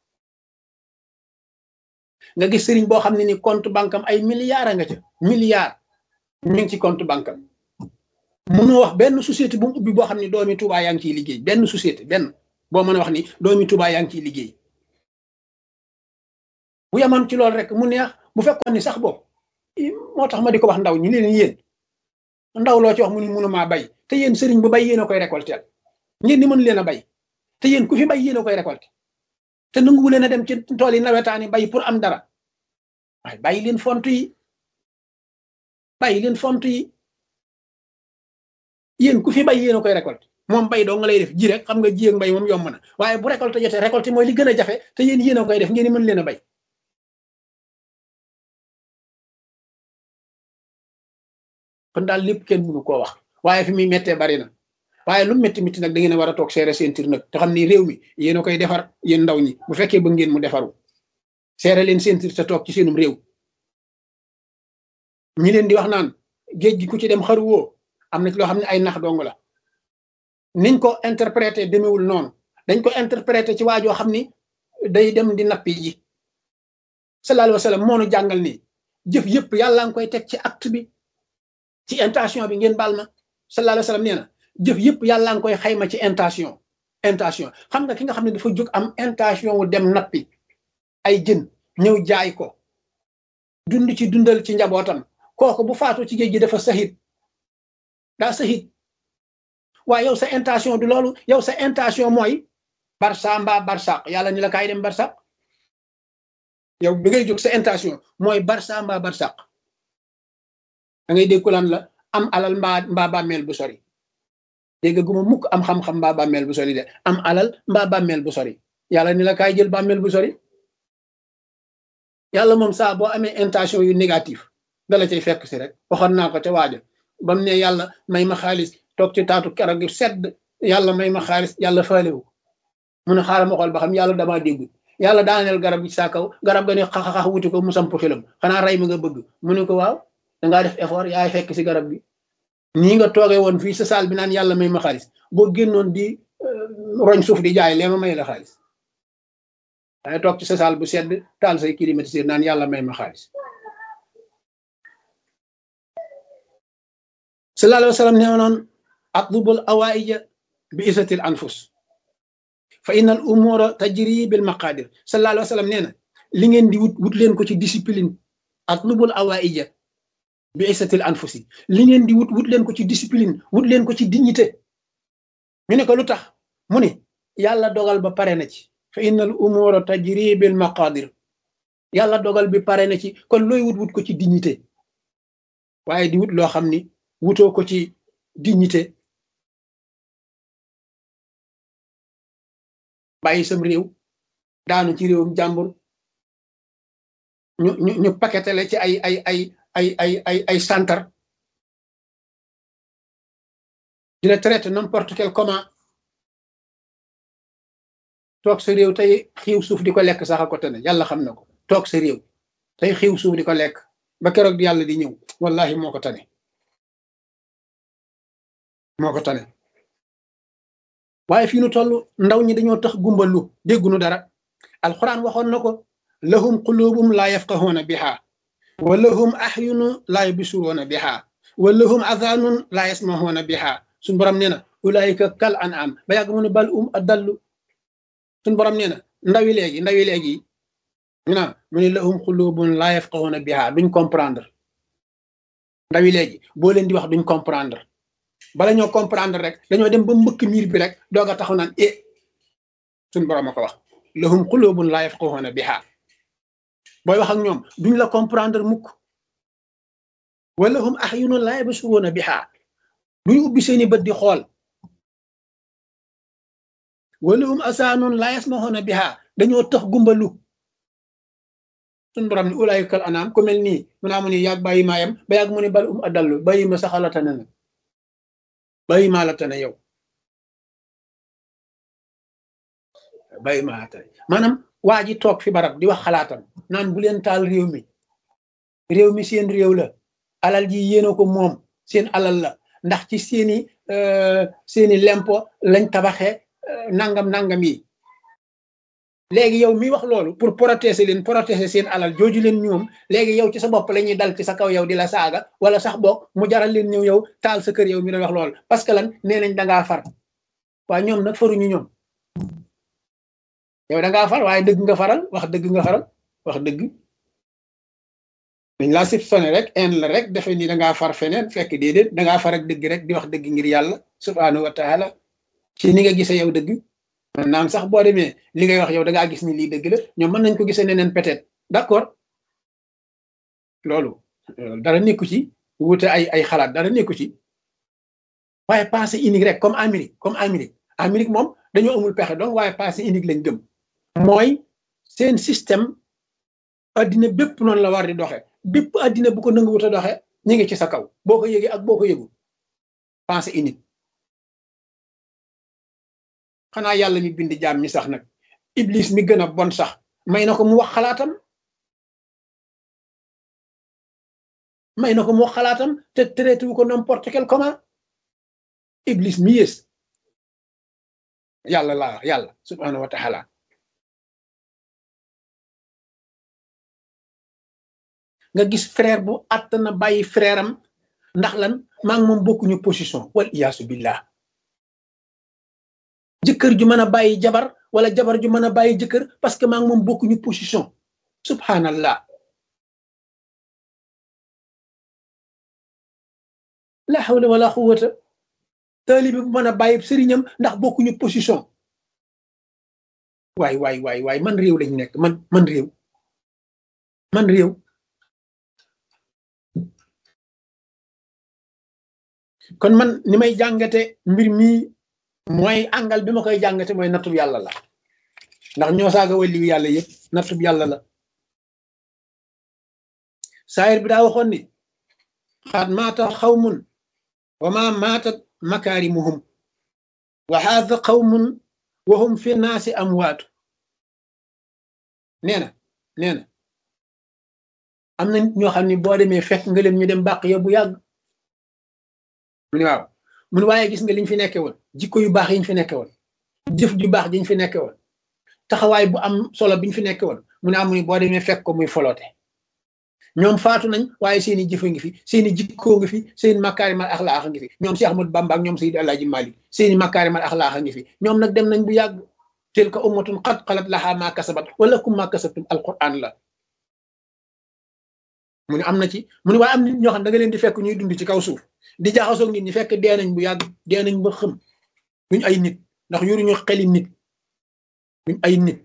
nga gis sëriñ boo xam ne ni compte banque am ay milliards a nga ca milliards mi ngi ci compte banque am mënoo wax benn société bu mu ubbi boo xam ne doomi Touba yaa ngi ciy liggéey benn société benn boo mën a wax ni doomi Touba yaa ngi ciy liggéey bu yamoon ci loolu rek mu neex bu fekkoon ni sax boobu moo tax ma di ko wax ndaw ñi leen yéen ndaw loo ci wax mu ni mënumaa bay te yéen sëriñ bu bay yéen a koy récolter ngeen ni mën leen a bay te yéen ku fi bay yéen a koy récolter te nanguwu leen a dem ci tool yi nawetaani bay pour am dara waaye bàyyi leen font yi bàyyi leen font yi yéen ku fi bay yéen a koy récolter moom bay doo nga lay def ji rek xam nga ji ak mbay moom yomb na waaye bu récolte jotee récolte mooy li gën a jafe te yéen yéen a koy def ngeen ni mën leen a bay kon daal lépp kenn mënu koo wax waaye fi muy méttee bari na waaye lu métti métti nag da ngeen a war a toog seere seen tir nag te xam ni réew mi yéen a koy defar yéen ndaw ñi bu fekkee ba ngeen mu defaru seere leen seen tir te toog ci seenum réew ñi leen di wax naan géej gi ku ci dem xaruwoo am na ci loo xam ne ay nax dong la niñ ko interprété demewul noonu dañ ko interprété ci waajoo xam ni day dem di nappi ji sallallahu alayhi wa sallam moo nu jàngal nii jëf yëpp yàlla nga koy teg ci acte bi ci intention bi ngeen baal ma sallallahu alayhi wa sallam nee na jëf yëpp yàlla nga koy xayma ci intention intention xam nga ki nga xam ne dafa jóg am intention wu dem nappi ay jën ñëw jaay ko dund ci dundal ci njabootam kooku bu faatu ci géej gi dafa sahit daa sahit waaye yow sa intention du loolu yow sa intention mooy barsa mbaa barsaq yàlla ni la kaay dem barsaq yow bi ngay jóg sa intention mooy barsa mbaa barsaq da ngay dégg lan la am alal mbaa mbaa bàmmeel bu sori dégg guma mukk am xam-xam mbaa bàmmeel bu sori de am alal mbaa bàmmeel bu sori yàlla ni la kaay jël bàmmeel bu sori yàlla moom saa boo amee intention yu négatif dala cay fekk si rek waxoon naa ko ca waaja ba mu ne yàlla may ma xaalis toog ci taatu keroog gi sedd yàlla may ma xaalis yàlla faalewu mu ne xaaral ma xool ba xam yàlla damaa déggul yàlla daaneel garab gi saa kaw garab ga ne xaxaxax wuti ko mu samp xilam xanaa rey mi nga bëgg mu ne ko waaw dangaa def effort yaay fekk si garab gi nii nga toogee woon fii sa saal bi naan yàlla may ma xaalis boo génnoon di roñ suuf di jaay lee ma may la xaalis dangay toog ci sa saal bu sedd taal say climatiseur naan yàlla may ma xaalis sallallahu alayhi wa sallam nee noon atlubul awaija bi isatil anfus fa innal umura tajri bil maqadir sallallahu alayhi wa sallam nee na li ngeen di wut wut leen ko ci discipline atlubul awaija bi isatil anfusi li ngeen di wut wut leen ko ci discipline wut leen ko ci dignité ñu ne ko lu tax mu ne yàlla dogal ba pare na ci fa innal umura tajri bil maqadir yàlla dogal bi pare na ci kon looy wut wut ko ci dignité waaye di wut loo xam ni wutoo ko ci dignité bàyyi sam réew daanu ci réewum jàmbur ñu ñu ñu paquetele ci ay ay ay ay ay ay ay santar di la traité n'importe quel comment toog sa réew tey xiiw suuf di ko lekk sax a ko tane yàlla xam na ko toog sa réew tey xiiw suuf di ko lekk ba keroog di yàlla di ñëw wallahi moo ko tane moo ko tane waaye fii nu toll ndaw ñi dañoo tax gumbalu déggunu dara alquran waxoon na ko lahum qulubum la yafqahuna biha wa lahum ahyunu la yubsiruna biha wa lahum adhanun la yasmahuna biha suñ borom nee na ulaika kal an'am ba yàgg mu ne bal um adallu suñ borom nee na ndawi léegi ndawi léegi ñu naa mu ne lahum qulubun la yafqahuna biha duñ comprendre ndawi léegi boo leen di wax duñ comprendre bala ñoo comprendre rek dañoo dem ba mbëkk miir bi rek doog a taxaw naan e suñ borom a ko wax lahum qulubun la yafqahuna biha booy wax ak ñoom duñ la comprendre mukk wa lahum ahyunun la yabsuruna biha duñ ubbi seeni bët di xool wa lahum asaanun la yasmahuna biha dañoo tax gumbalu suñ borom ni ulaykal anaam ku mel nii mu naa mu ni yàgg bàyyi maayam ba yàgg mu ne bal um adallu bàyyi ma saxalata na na bàyyi maa la tane yow bàyyi maa la tane maanaam waa ji toog fi barab di wax xalaatam naan bu leen taal réew mi réew mi seen réew la alal ji yéena ko moom seen alal la ndax ci seeni seeni lempo lañ tabaxe nangam nangam yi léegi yow mi wax loolu pour protéger leen protéger seen alal jooju leen ñoom léegi yow ci sa bopp la ñuy dal ci sa kaw yow di la saaga wala sax boog mu jaral leen ñëw yow taal sa kër yow mi doon wax loolu parce que lan nee nañ dangaa far waaye ñoom nag faruñu ñoom yow dangaa far waaye dëgg nga faral wax dëgg nga faral wax dëgg dañ laa sib sone rek en la rek defe ni da ngaa far feneen fekk déedéet da ngaa far ak dëgg rek di wax dëgg ngir yàlla subhaanahu wa taala ci ni nga gisee yow dëgg man naam sax boo demee li ngay wax yow da ngaa gis ni lii dëgg la ñoom mën nañ ko gisee neneen peut-être d'accord loolu dara nekku ci wute ay ay xalaat dara nekku ci waaye pensée unique rek comme Amérique comme Amérique Amérique moom dañoo amul pexe donc waaye pensée unique lañ gëm mooy seen système addina bépp noonu la war di doxe bépp addina bu ko nanguwut a doxe ñu ngi ci sa kaw boo ko yëgee ak boo ko yëgu pensée unique xanaa yàlla mi bind jaam mi sax nag iblis mi gën a bon sax may na ko mu wax xalaatam may na ko mu wax xalaatam te traité wu ko n'importe quel comment iblis mi yées yàlla laa wax yàlla subhanahu wa taala nga gis frère bu att na bàyyi frère am ndax lan maa ngi moom bokkuñu position wal iyaasu billah jëkkër ju mën a bàyyi jabar wala jabar ju mën a bàyyi jëkkër parce que maa ngi moom bokkuñu position subhanallah la hawla wala quwwata taalibi bu mën a bàyyi sëriñam ndax bokkuñu position waay waay waay waay man réew lañ nekk man man réew man réew kon man ni may jàngate mbir mi mooy àngal bi ma koy jàngate mooy nattub yàlla la ndax ñoo saaga waliyu yàlla yëpp nattub yàlla la saayir bi daa waxoon ni xaat maata xawmun wa ma maatat makaarimuhum wa haada qawmun wa hum fi naasi amwaatu nee na nee na am na nit ñoo xam ne boo demee fekk nga leen ñu dem bàq ya bu yàgg mu ne waaw mu ne waaye gis nga liñ fi nekke woon jikko yu baax yiñ fi nekke woon jëf ju baax jiñ fi nekke woon taxawaay bu am solo biñ fi nekke woon mu ne amuñu boo demee fekk ko muy foloote ñoom faatu nañ waaye seeni jëfa ngi fi seeni jikkoo ngi fi seeni makaarimal axlaax ngi fi ñoom Cheikh Ahmadou Bamba ak ñoom Seydi Alaaji Malik seeni makaarimal axlaax ngi fi ñoom nag dem nañ bu yàgg tilka ummatun qad xalat lahaa maa kasabat wala kum maa kasabtum alquran la mu ne am na ci mu ne waaye am nit ñoo xam da nga leen di fekk ñuy dund ci kaw suuf di jaxasoog nit ñi fekk dee nañ bu yàgg dee nañ ba xëm duñ ay nit ndax yoruñu xeli nit duñ ay nit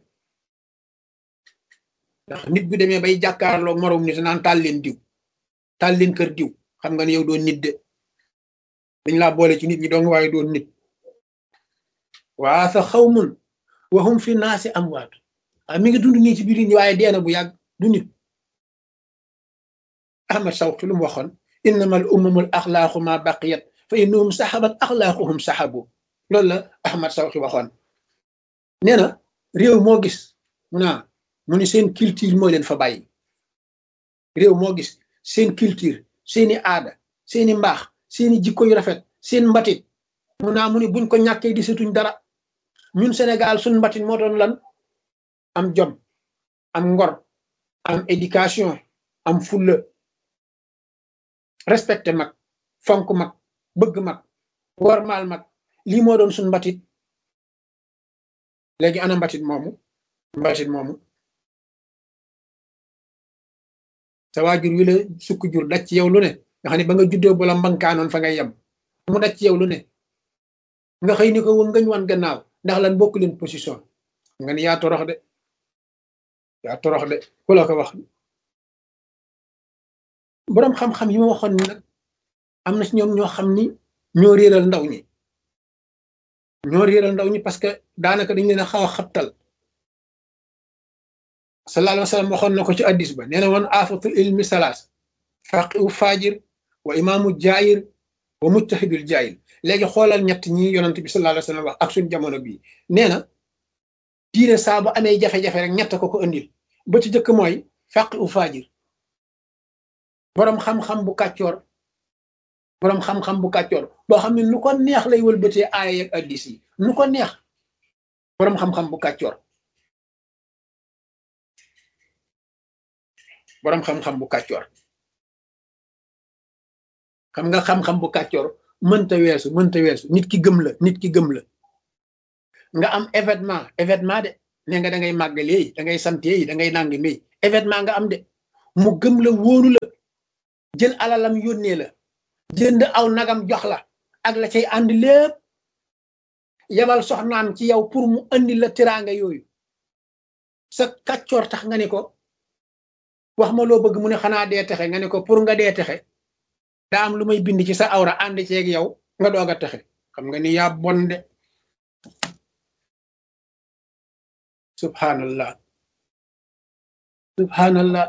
ndax nit bu demee bay jàkkaarloo moroom nit naan taal leen diw taal leen kër diw xam nga ne yow doon nit de dañ laa boole ci nit ñi dong waaye doon nit waa sa xawmun waxum fi naasi am waatu waaye mi ngi dund nii ci biir nit ñi waaye dee na bu yàgg du nit ahmad sawqi lu mu waxoon innama al umamul axlaaqu ma baqiyat fa innahum saxabat axlaaquhum saxabu loolu la ahmad sawqi waxoon nee na réew moo gis mu naa mu ni seen culture moo leen fa bàyyi réew moo gis seen culture seeni aada seeni mbaax seeni jikko yu rafet seen mbatit mu naa mu ni buñ ko ñàkkee di setuñ dara ñun Sénégal suñ mbatit moo doon lan am jom am ngor am éducation am fulla respecté mag fonk mag bëgg mag wormaal mag lii moo doon suñ mbatit léegi ana mbatit moomu mbatit moomu sa waajur wi la sukk jur daj ci yow lu ne nga xam ne ba nga juddoo bu la mbankaanoon fa ngay yem mu daj ci yow lu ne nga xëy ni ko wën ngañ wan gannaaw ndax lan bokk leen position nga ni yaa torox de yaa torox de ku la ko wax boroom xam-xam yi ma waxoon ni nag am na ci ñoom ñoo xam ni ñoo réeral ndaw ñi ñoo réeral ndaw ñi parce que daanaka dañ leen a xaw a xabtal sallallahu alayhi wa sallam waxoon na ko ci addis ba nee na woon afatul ilmi salaas faqihu fajir wa imaamu jaayir wa mujtahidul jaayil léegi xoolal ñett ñi yonent bi sallallahu alayhi wa sallam wax ak suñ jamono bii nee na diine saa bu amee jafe-jafe rek ñett ko ko indil ba ci jëkk mooy faqihu fajir boroom xam-xam bu kàccoor boroom xam-xam bu kàccoor boo xam ne nu ko neex lay wëlbatee aaya ak addis yi nu ko neex boroom xam-xam bu kàccoor boroom xam-xam bu kàccoor xam nga xam-xam bu kàccoor mënta weesu mënta weesu nit ki gëm la nit ki gëm la nga am événement événement de ne nga da ngay màggalee da ngay santee da ngay nangi mi événement nga am de mu gëm la wóolu la jël alalam yónnee la jënd aw nagam jox la ak la cay ànd lépp yabal soxnaam ci yow pour mu andi la tiraanga yooyu sa kàccoor tax nga ne ko wax ma loo bëgg mu ne xanaa dee texe nga ne ko pour nga dee texe daa am lu may bind ci sa awra ànd ceeg yow nga doog a texe xam nga ni yaa bon de subhanallah subhanallah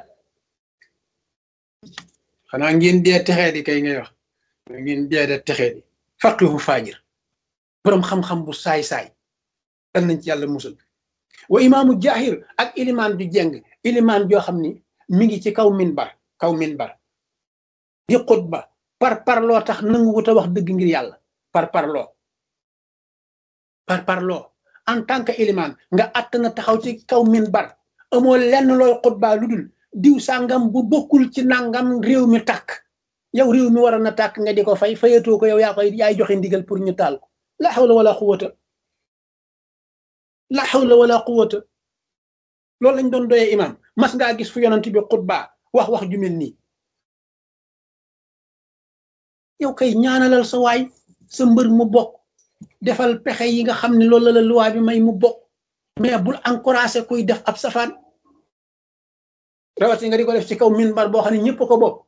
xanaa ngeen dee texee di kay ngay wax ngeen dee de texee di faqihu faajir boroom xam-xam bu saay-saay dan nañ ci yàlla musul wa imaamu jahir ak ilimaan ju jeng ilimaan joo xam ni mi ngi ci kaw minbar kaw minbar di xutba par parloo tax nangu wut a wax dëgg ngir yàlla par parloo par parloo en tant que ilimaan nga att na taxaw ci kaw minbar amoo lenn looy xutbaa lu dul diw sàngam bu bokkul ci nangam réew mi tàkk yow réew mi waroon na tàkk nga di ko fay fayatoo ko yow yaa koy yaay joxe ndigal pour ñu taal ko la hawla wala quwwata la hawla wala quwwata loolu lañ doon doyee imam mas ngaa gis fu yonent bi xutbaa wax wax ju mel nii yow kay ñaanalal sa waay sa mbër mu bokk defal pexe yi nga xam ne loolu la luwaa bi may mu bokk mais bul encouragé kuy def ab safaan rawati nga di ko def ci kaw minbar boo xam ne ñëpp ko bokk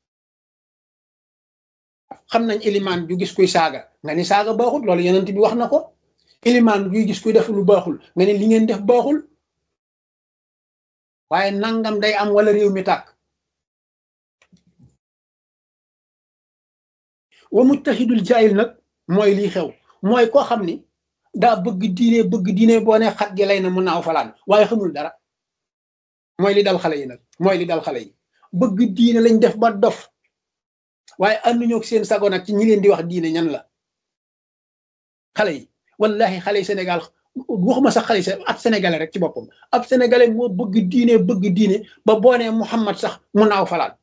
xam nañ ilimaan ju gis kuy saaga nga ni saaga baaxul loolu yonent bi wax na ko ilimaan juy gis kuy def lu baaxul nga ne li ngeen def baaxul waaye nangam day am wala réew mi tàkk wa muttahidul jaayil nag mooy lii xew mooy koo xam ni daa bëgg diine bëgg diine boo ne xat gi lay na mu naaw falaan waaye xamul dara mooy li dal xale yi nag mooy li dal xale yi bëgg diine lañ def ba dof waaye ànduñoo ak seen sago nag ci ñi leen di wax diine ñan la xale yi wallahi xale yi Sénégal waxuma sax xale yi ab sénégalais rek ci boppam ab sénégalais moo bëgg diine bëgg diine ba boo nee Muhammad sax mu naaw falaan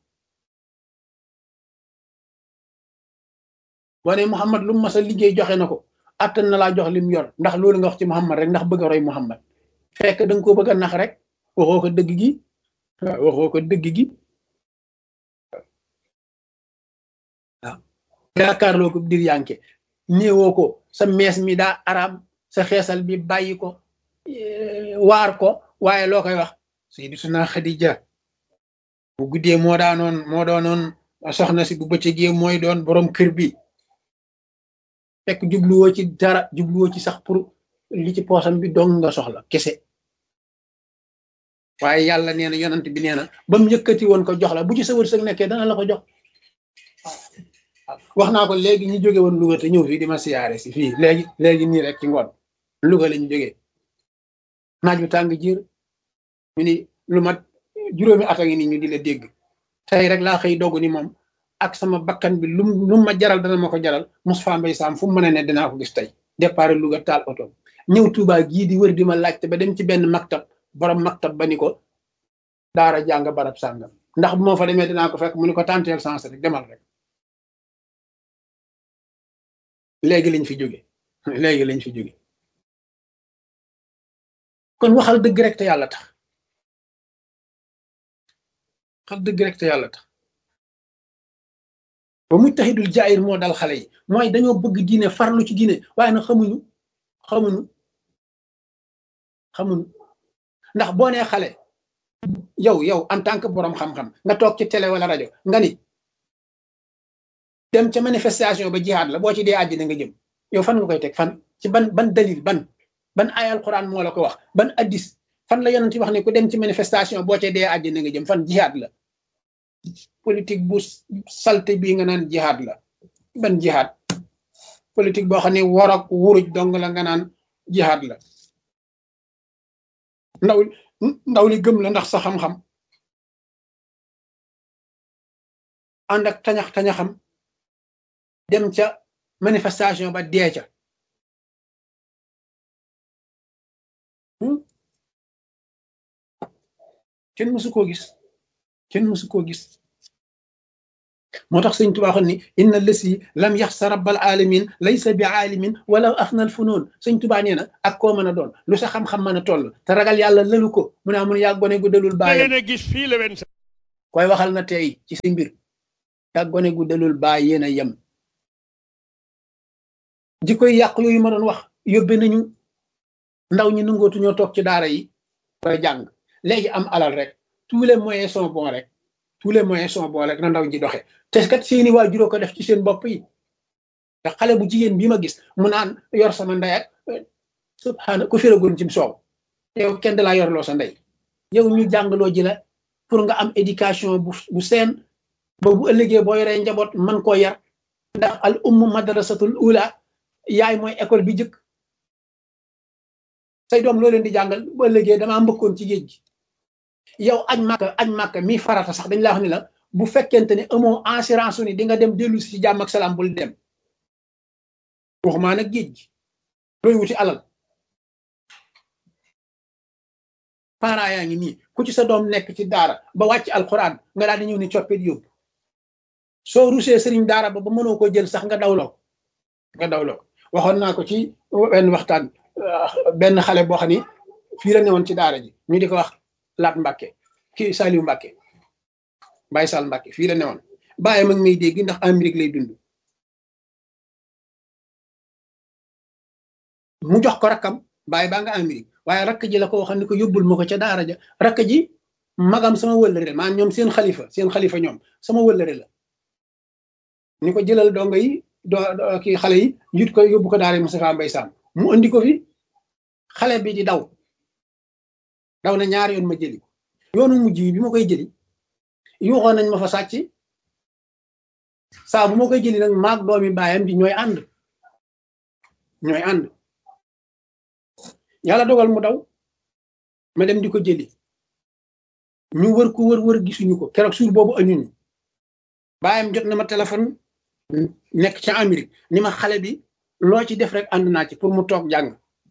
boo nee Muhammad lu mu mas a liggéey joxe na ko attan na laa jox lim yor ndax loolu nga wax ci Muhammad rek ndax bëgg a roy Muhammad fekk da nga koo bëgg a nax rek waxoo ko dëgg gi waxoo ko dëgg gi waaw yaakaarloo ko dir yanke néewoo ko sa mees mi daa araam sa xeesal bi bàyyi ko waar ko waaye loo koy wax Sayyidatuna Xadija bu guddee moo daanoon moo doonoon soxna si bu bëccëgee mooy doon borom kër bi fekk jubluwoo ci dara jubluwoo ci sax pour li ci poosam bi dong nga soxla kese waaye yàlla nee na yonant bi nee na ba mu yëkkati woon ko jox la bu ci sa wërsëg nekkee dana la ko jox wax naa ko léegi ñu jóge woon Louga te ñëw fii di ma siyaare si fii léegi léegi nii rek ci ngoon Louga lañu jógee naaj bu tàng jiir ñu ni lu mat juróomi at a ngi nii ñu di la dégg tey rek laa xëy dogu ni moom ak sama bakkan bi lu lu ma jaral dana ma ko jaral Moustapha Mbaye Sam fu mu mën a ne dinaa ko gis tey départ Louga taal oto ñëw Touba gii di wër di ma laajte ba dem ci benn maktab borom maktab ba ni ko daara jàng barab sàngam ndax bu ma fa demee dinaa ko fekk mu ni ko tanteel sens rek demal rek léegi lañ fi jóge léegi lañ fi jóge kon waxal dëgg rek te yàlla tax waxal dëgg rek te yàlla tax ba muttahidul jaayir moo dal xale yi mooy dañoo bëgg diine farlu ci diine waaye nag xamuñu xamuñu xamuñu ndax boo nee xale yow yow en tant que borom xam-xam nga toog ci télé wala rajo nga ni dem ca manifestation ba jihaad la boo ci dee àjjana nga jëm yow fan nga koy teg fan ci ban ban dalil ban ban ay alquran moo la ko wax ban addis fan la yonent wax ne ku dem ci manifestation boo ca dee àjjana nga jëm fan jihaad la politique bu salte bii nga naan jihaad la ban jihaad politique boo xam ne war ak wuruj dong la nga naan jihaad la ndaw ndaw li gëm la ndax sa xam-xam ànd ak tañax tañaxam dem ca manifestation ba dee ca kenn mësu koo gis kenn mësu koo gis moo tax sëñ Tuubaa waxoon ni inna lësi lam yaxsa rabbal alamin laysa bi aalimin wala afnal funoon sëñ Tuubaa nee na ak koo mën a doon lu sa xam-xam mën a toll te ragal yàlla lëlu ko mu ne amun yaa gone gu dalul baayam a gis fii la wen koy waxal na tey ci si mbir yaa gone gu dalul baay yéen a yem jikkoy yàq yooyu ma doon wax yóbbe nañu ndaw ñi nangootu ñoo toog ci daara yi ba jàng léegi am alal rek tous les moyens sont bons rek tous les moyens sont bons rek na ndaw ñi doxe te kat seeni waajuroo ko def ci seen bopp yi te xale bu jigéen bii ma gis mu naan yor sama ndey ak subhaana ku firagoon cim soow yow kenn da laa yorloo sa ndey yow ñu jàngaloo ji la pour nga am éducation bu bu seen ba bu ëllëgee boo yoree njaboot man koo yar ndax al ummu madrasatul ula yaay mooy école bi jëkk say doom loo leen di jàngal bu ëllëgee damaa mbëkkoon ci géej gi yow añ màkka añ màkka mi farata sax dañ la wax ni la bu fekkente ne amoo assurance ni di nga dem dellu si ci jàmm ak salaam bul dem waxumaa nag géej gi looy wuti alal parents yaa ngi nii ku ci sa doom nekk ci daara ba wàcc alxuraan nga daal di ñëw ni coppit yóbbu soo rusee sëriñ daara ba ba mënoo ko jël sax nga dawloo nga dawloo waxoon naa ko ci benn waxtaan benn xale boo xam ni fii la newoon ci daara ji ñu di ko wax laat Mbàkke kii Saliou Mbàkke Baye Sall Mbàkke fii la newoon bàyyi mag may dégg ndax Amérique lay dund mu jox ko rakkam bàyyi baa nga Amérique waaye rakk ji la ko waxoon ni ko yóbbul ma ko ca daara ja rakk ji magam sama wëllëre maanaam ñoom seen xalifa seen xalifa ñoom sama wëllëre la ni ko jëlal dongo yi doo kii xale yi yut ko yóbbu ko daara Moustapha Mbaye Sam mu andi ko fi xale bi di daw daw na ñaari yoon ma jëli yoonu mujj yi bi ma koy jëli yuuxoon nañ ma fa sàcc saa bu ma koy jëli nag maag doomi baayam di ñooy ànd ñooy ànd yàlla dogal mu daw ma dem di ko jëli ñu wër ko wër wër gisuñu ko keroog suur boobu añuñu baayam jot na ma téléphone nekk ca Amérique ni ma xale bi loo ci def rek ànd naa ci pour mu toog jàng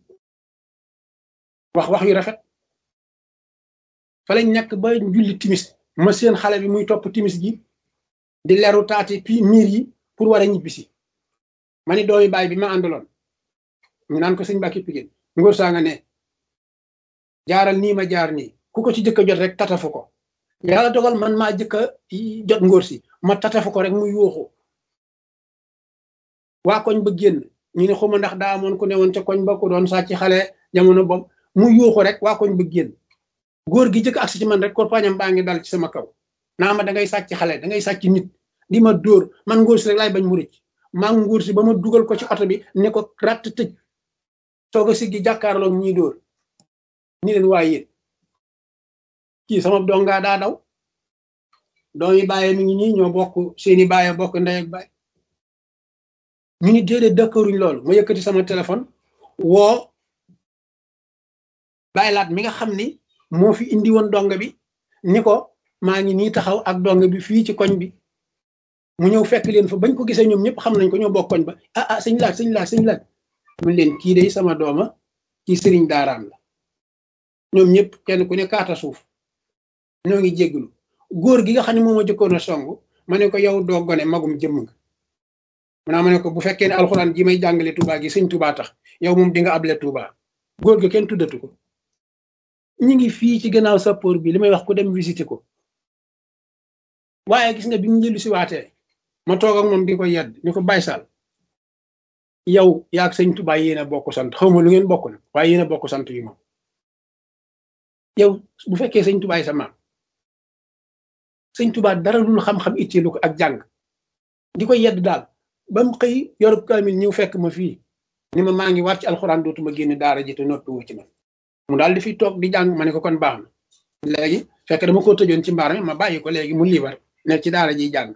wax wax yu rafet fa lañ nekk ba julli timis ma seen xale bi muy topp timis gi di leru taati pi miir yi pour war a ñibbisi ma ni doomi baay bi ma àndaloon ñu naan ko sëñ Mbàkke Pigéen ngóor saa nga ne jaaral nii ma jaar nii ku ko ci jëkk a jot rek tatafu ko yàlla dogal man maa jëkk a jot ngóor si ma tatafu ko rek mu yuuxu waa koñ ba génn ñu ne xuma ndax daa amoon ku ne woon ca koñ ba ku doon sàcc xale jamono boobu mu yuuxu rek waa koñ ba génn góor gi jëkk agsi ci man rek korpañam baa ngi dal ci sama kaw naa ma da ngay sàcc xale da ngay sàcc nit di ma dóor man ngóor si rek laay bañ mu rëcc maa ngi ngóor si ba ma dugal ko ci oto bi ne ko ratt tëj soog a siggi jàkkaarloog ñii dóor ni leen waa yéen kii sama dongaa daa daw doomi bàyyi mi ngi nii ñoo bokk seeni bàyyi bokk ndey ak bàyyi ñu ni déedéet dëkkëruñ loolu ma yëkkati sama téléphone woo bàyyi laat mi nga xam ni moo fi indi woon donga bi ni ko maa ngi nii taxaw ak donga bi fii ci koñ bi mu ñëw fekk leen fa bañ ko gisee ñoom ñëpp xam nañ ko ñoo bokk koñ ba ah ah sëñ laaj sëñ laaj sëñ laaj mun leen kii day sama dooma kii sëriñ daaraam la ñoom ñëpp kenn ku ne kaata suuf ñoo ngi jégglu góor gi nga xam ne moom ma jëkkoon a song ma ne ko yow doo gone magum jëmm nga maanaam ma ne ko bu fekkee ne alxuraan ji may jàngale Touba gi sëñ Touba tax yow moom di nga able Touba góor ga kenn tuddatu ko ñi ngi fii ci gannaaw sappoor bi li may wax ku dem visiter ko waaye gis nga bi mu njëlu si waatee ma toog ak moom di ko yedd ñu ko Baye Sall yow yaag sëñ Touba yéen a bokk sant xaw ma lu ngeen bokk nag waaye yéen a bokk sant yu moom yow bu fekkee sëñ Touba sa maam sëñ Touba dara lul xam-xam itteelu ko ak jàng di ko yedd daal ba mu xëy yorub kaamil ñëw fekk ma fii ni ma maa ngi war ci alxuraan dootuma génn daara ji te noppi wu ci man mu daal di fi toog di jàng ma ne ko kon baax na léegi fekk dama ko tëjoon ci mbaar mi ma bàyyi ko léegi mu liibar nekk ci daara ji jàng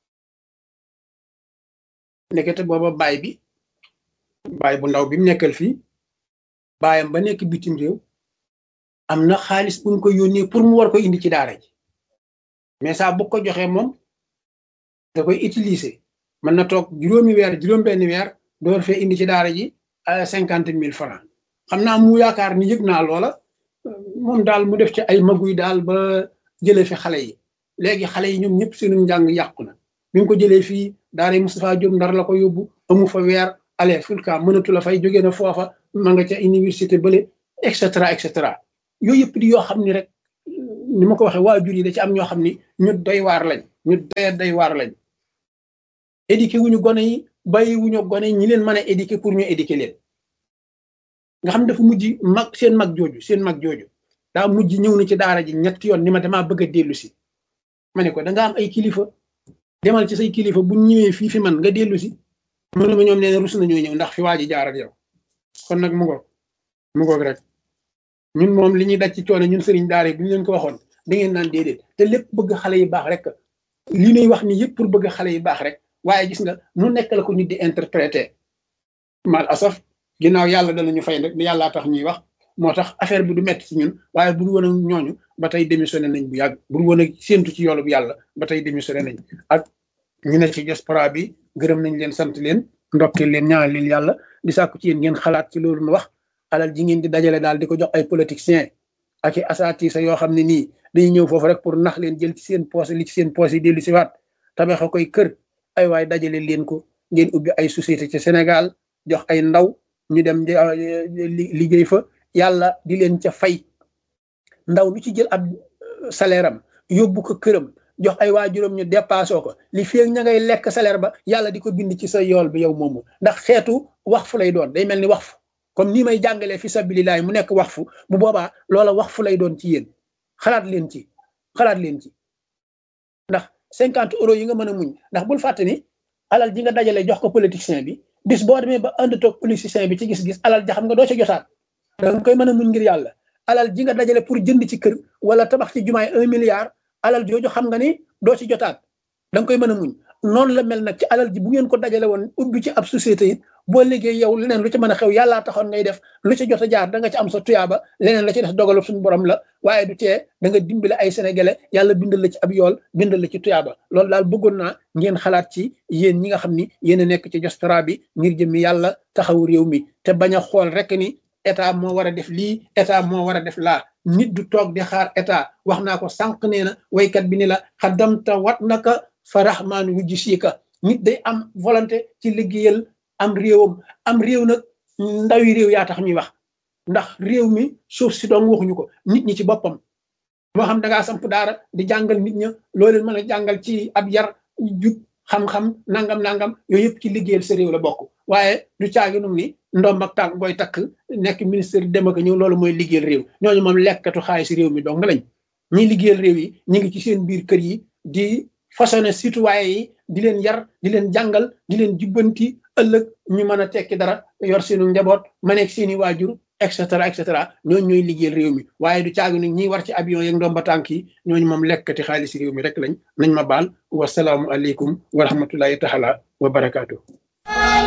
nekkete booba baay bi baay bu ndaw bi mu nekkal fii baayam ba nekk bitim réew am na xaalis bu ñu ko yónnee pour mu war ko indi ci daara ji mais saa bu ko joxee moom da koy utiliser mën na toog juróomi weer juróom benn weer door fee indi ci daara ji cinquante mille francs xam naa mu yaakaar ni yëg naa loola moom daal mu def ci ay maguy daal ba jële fi xale yi léegi xale yi ñoom ñëpp seenu njàng yàqu na bi nga ko jëlee fii daara Moustapha Diop ndar la ko yóbbu amu fa weer ale fulka mënatu la fay jógee na foofa ma nga ca université bële et cetera et cetera yooyu yëpp di yoo xam ni rek ni ma ko waxee waajur yi da ci am ñoo xam ni ñu doy waar lañ ñu doy doy waar lañ éduqué wuñu gone yi bàyyi wuñu gone ñi leen mën a éduqué pour ñu éduqué leen nga xam dafa mujj mag seen mag jooju seen mag jooju daa mujj ñëw na ci daara ji ñetti yoon ni ma damaa bëgg a dellu si ma ne ko da nga am ay kilifa demal ci say kilifa bu ñëwee fii fi man nga dellu si mu ne ma ñoom nee na rus nañoo ñëw ndax fi waa ji jaar ak yow kon nag mu ngoog mu ngoog rek ñun moom li ñuy daj ci coono ñun sëriñ daara yi bu ñu leen ko waxoon da ngeen naan déedéet te lépp bëgg xale yi baax rek li ñuy wax ni yëpp pour bëgg xale yi baax rek waaye gis nga nu nekk la ko nit di interpréter mal asaf ginnaaw yàlla danañu fay rek di yàllaa tax ñuy wax moo tax affaire bi du metti ci ñun waaye bu woon ak ñooñu ba tey démissionné nañ bu yàgg bu woon ak séentu ci yoolu bu yàlla ba tey démissionné nañ ak ñu ne ci diaspora bi gërëm nañ leen sant leen ndokkeel leen ñaanal leen yàlla di sàkku ci yéen ngeen xalaat ci loolu nu wax alal ji ngeen di dajale daal di ko jox ay politiciens ak i asatisa yoo xam ne nii dañuy ñëw foofu rek pour nax leen jël ci seen poos li ci seen poos yi dellu si waat tabaxa koy kër ay waay dajale leen ko ngeen ubbi ay société ci Sénégal jox ay ndaw ñu dem liggéey fa yàlla di leen ca fay ndaw lu ci jël ab salaire am yóbbu ko këram jox ay waajuram ñu dépassé ko li fi ña ngay lekk salaire ba yàlla di ko bind ci sa yool bi yow moomu ndax xeetu wax fu lay doon day mel ni wax fu comme nii may jàngalee fi sabilillahi mu nekk wax fu bu boobaa loola wax fu lay doon ci yéen xalaat leen ci xalaat leen ci ndax cinquante euros yi nga mën a muñ ndax bul fàtte ni alal ji nga dajale jox ko politicien bi bis boo demee ba ànd toog politicien bi ci gis-gis alal ja xam nga doo ci jotaat da nga koy mën a muñ ngir yàlla alal ji nga dajale pour jënd ci kër wala tabax ci jumaay un milliard alal jooju xam nga ni doo ci jotaat da nga koy mën a muñ noonu la mel nag ci alal ji bu ngeen ko dajale woon ubbi ci ab société it boo liggéey yow leneen lu ci mën a xew yàllaa taxoon ngay def lu ci jot a jaar da nga ci am sa tuyaaba leneen la ci def dogalu suñu borom la waaye du tee da nga dimbale ay sénégalais yàlla bindal la ci ab yool bindal la ci tuyaaba loolu daal bëggoon naa ngeen xalaat ci yéen ñi nga xam ni yéen a nekk ci diaspora bi ngir jëmmi yàlla taxawu réew mi te bañ a xool rek ni état moo war a def lii état moo war a def laa nit du toog di xaar état wax naa ko sànq nee na waykat bi ni la xaddamta wat naka fa rahmaan wu jisiika nit day am volonté ci liggéeyal am réewam am réew nag ndawi réew yaa tax ñuy wax ndax réew mi suuf si doon waxuñu ko nit ñi ci boppam moo xam da ngaa samp daara di jàngal nit ña loo leen mën a jàngal ci ab yar jub xam-xam nangam nangam yooyu yëpp ci liggéeyal sa réew la bokk waaye du caagi num ni ndomb ak tànk booy takk nekk ministre dem ak ñëw loolu mooy liggéeyal réew ñooñu moom lekkatu xaalis réew mi dong lañ ñi liggéeyal réew yi ñu ngi ci seen biir kër yi di façonné citoyen yi di leen yar di leen jàngal di leen jubbanti ëllëg ñu mën a tekki dara yor seenu njaboot ma nekk seeni waajur et cetera et cetera ñooñu ñooy liggéeyal réew mi waaye du caagi nag ñi war ci avion yeeg ndomba tànk yi ñooñu moom lekkati xaalis réew mi rek lañ nañ ma baal wasalaamu aleykum wa rahmatullahi taala wa barakaatu.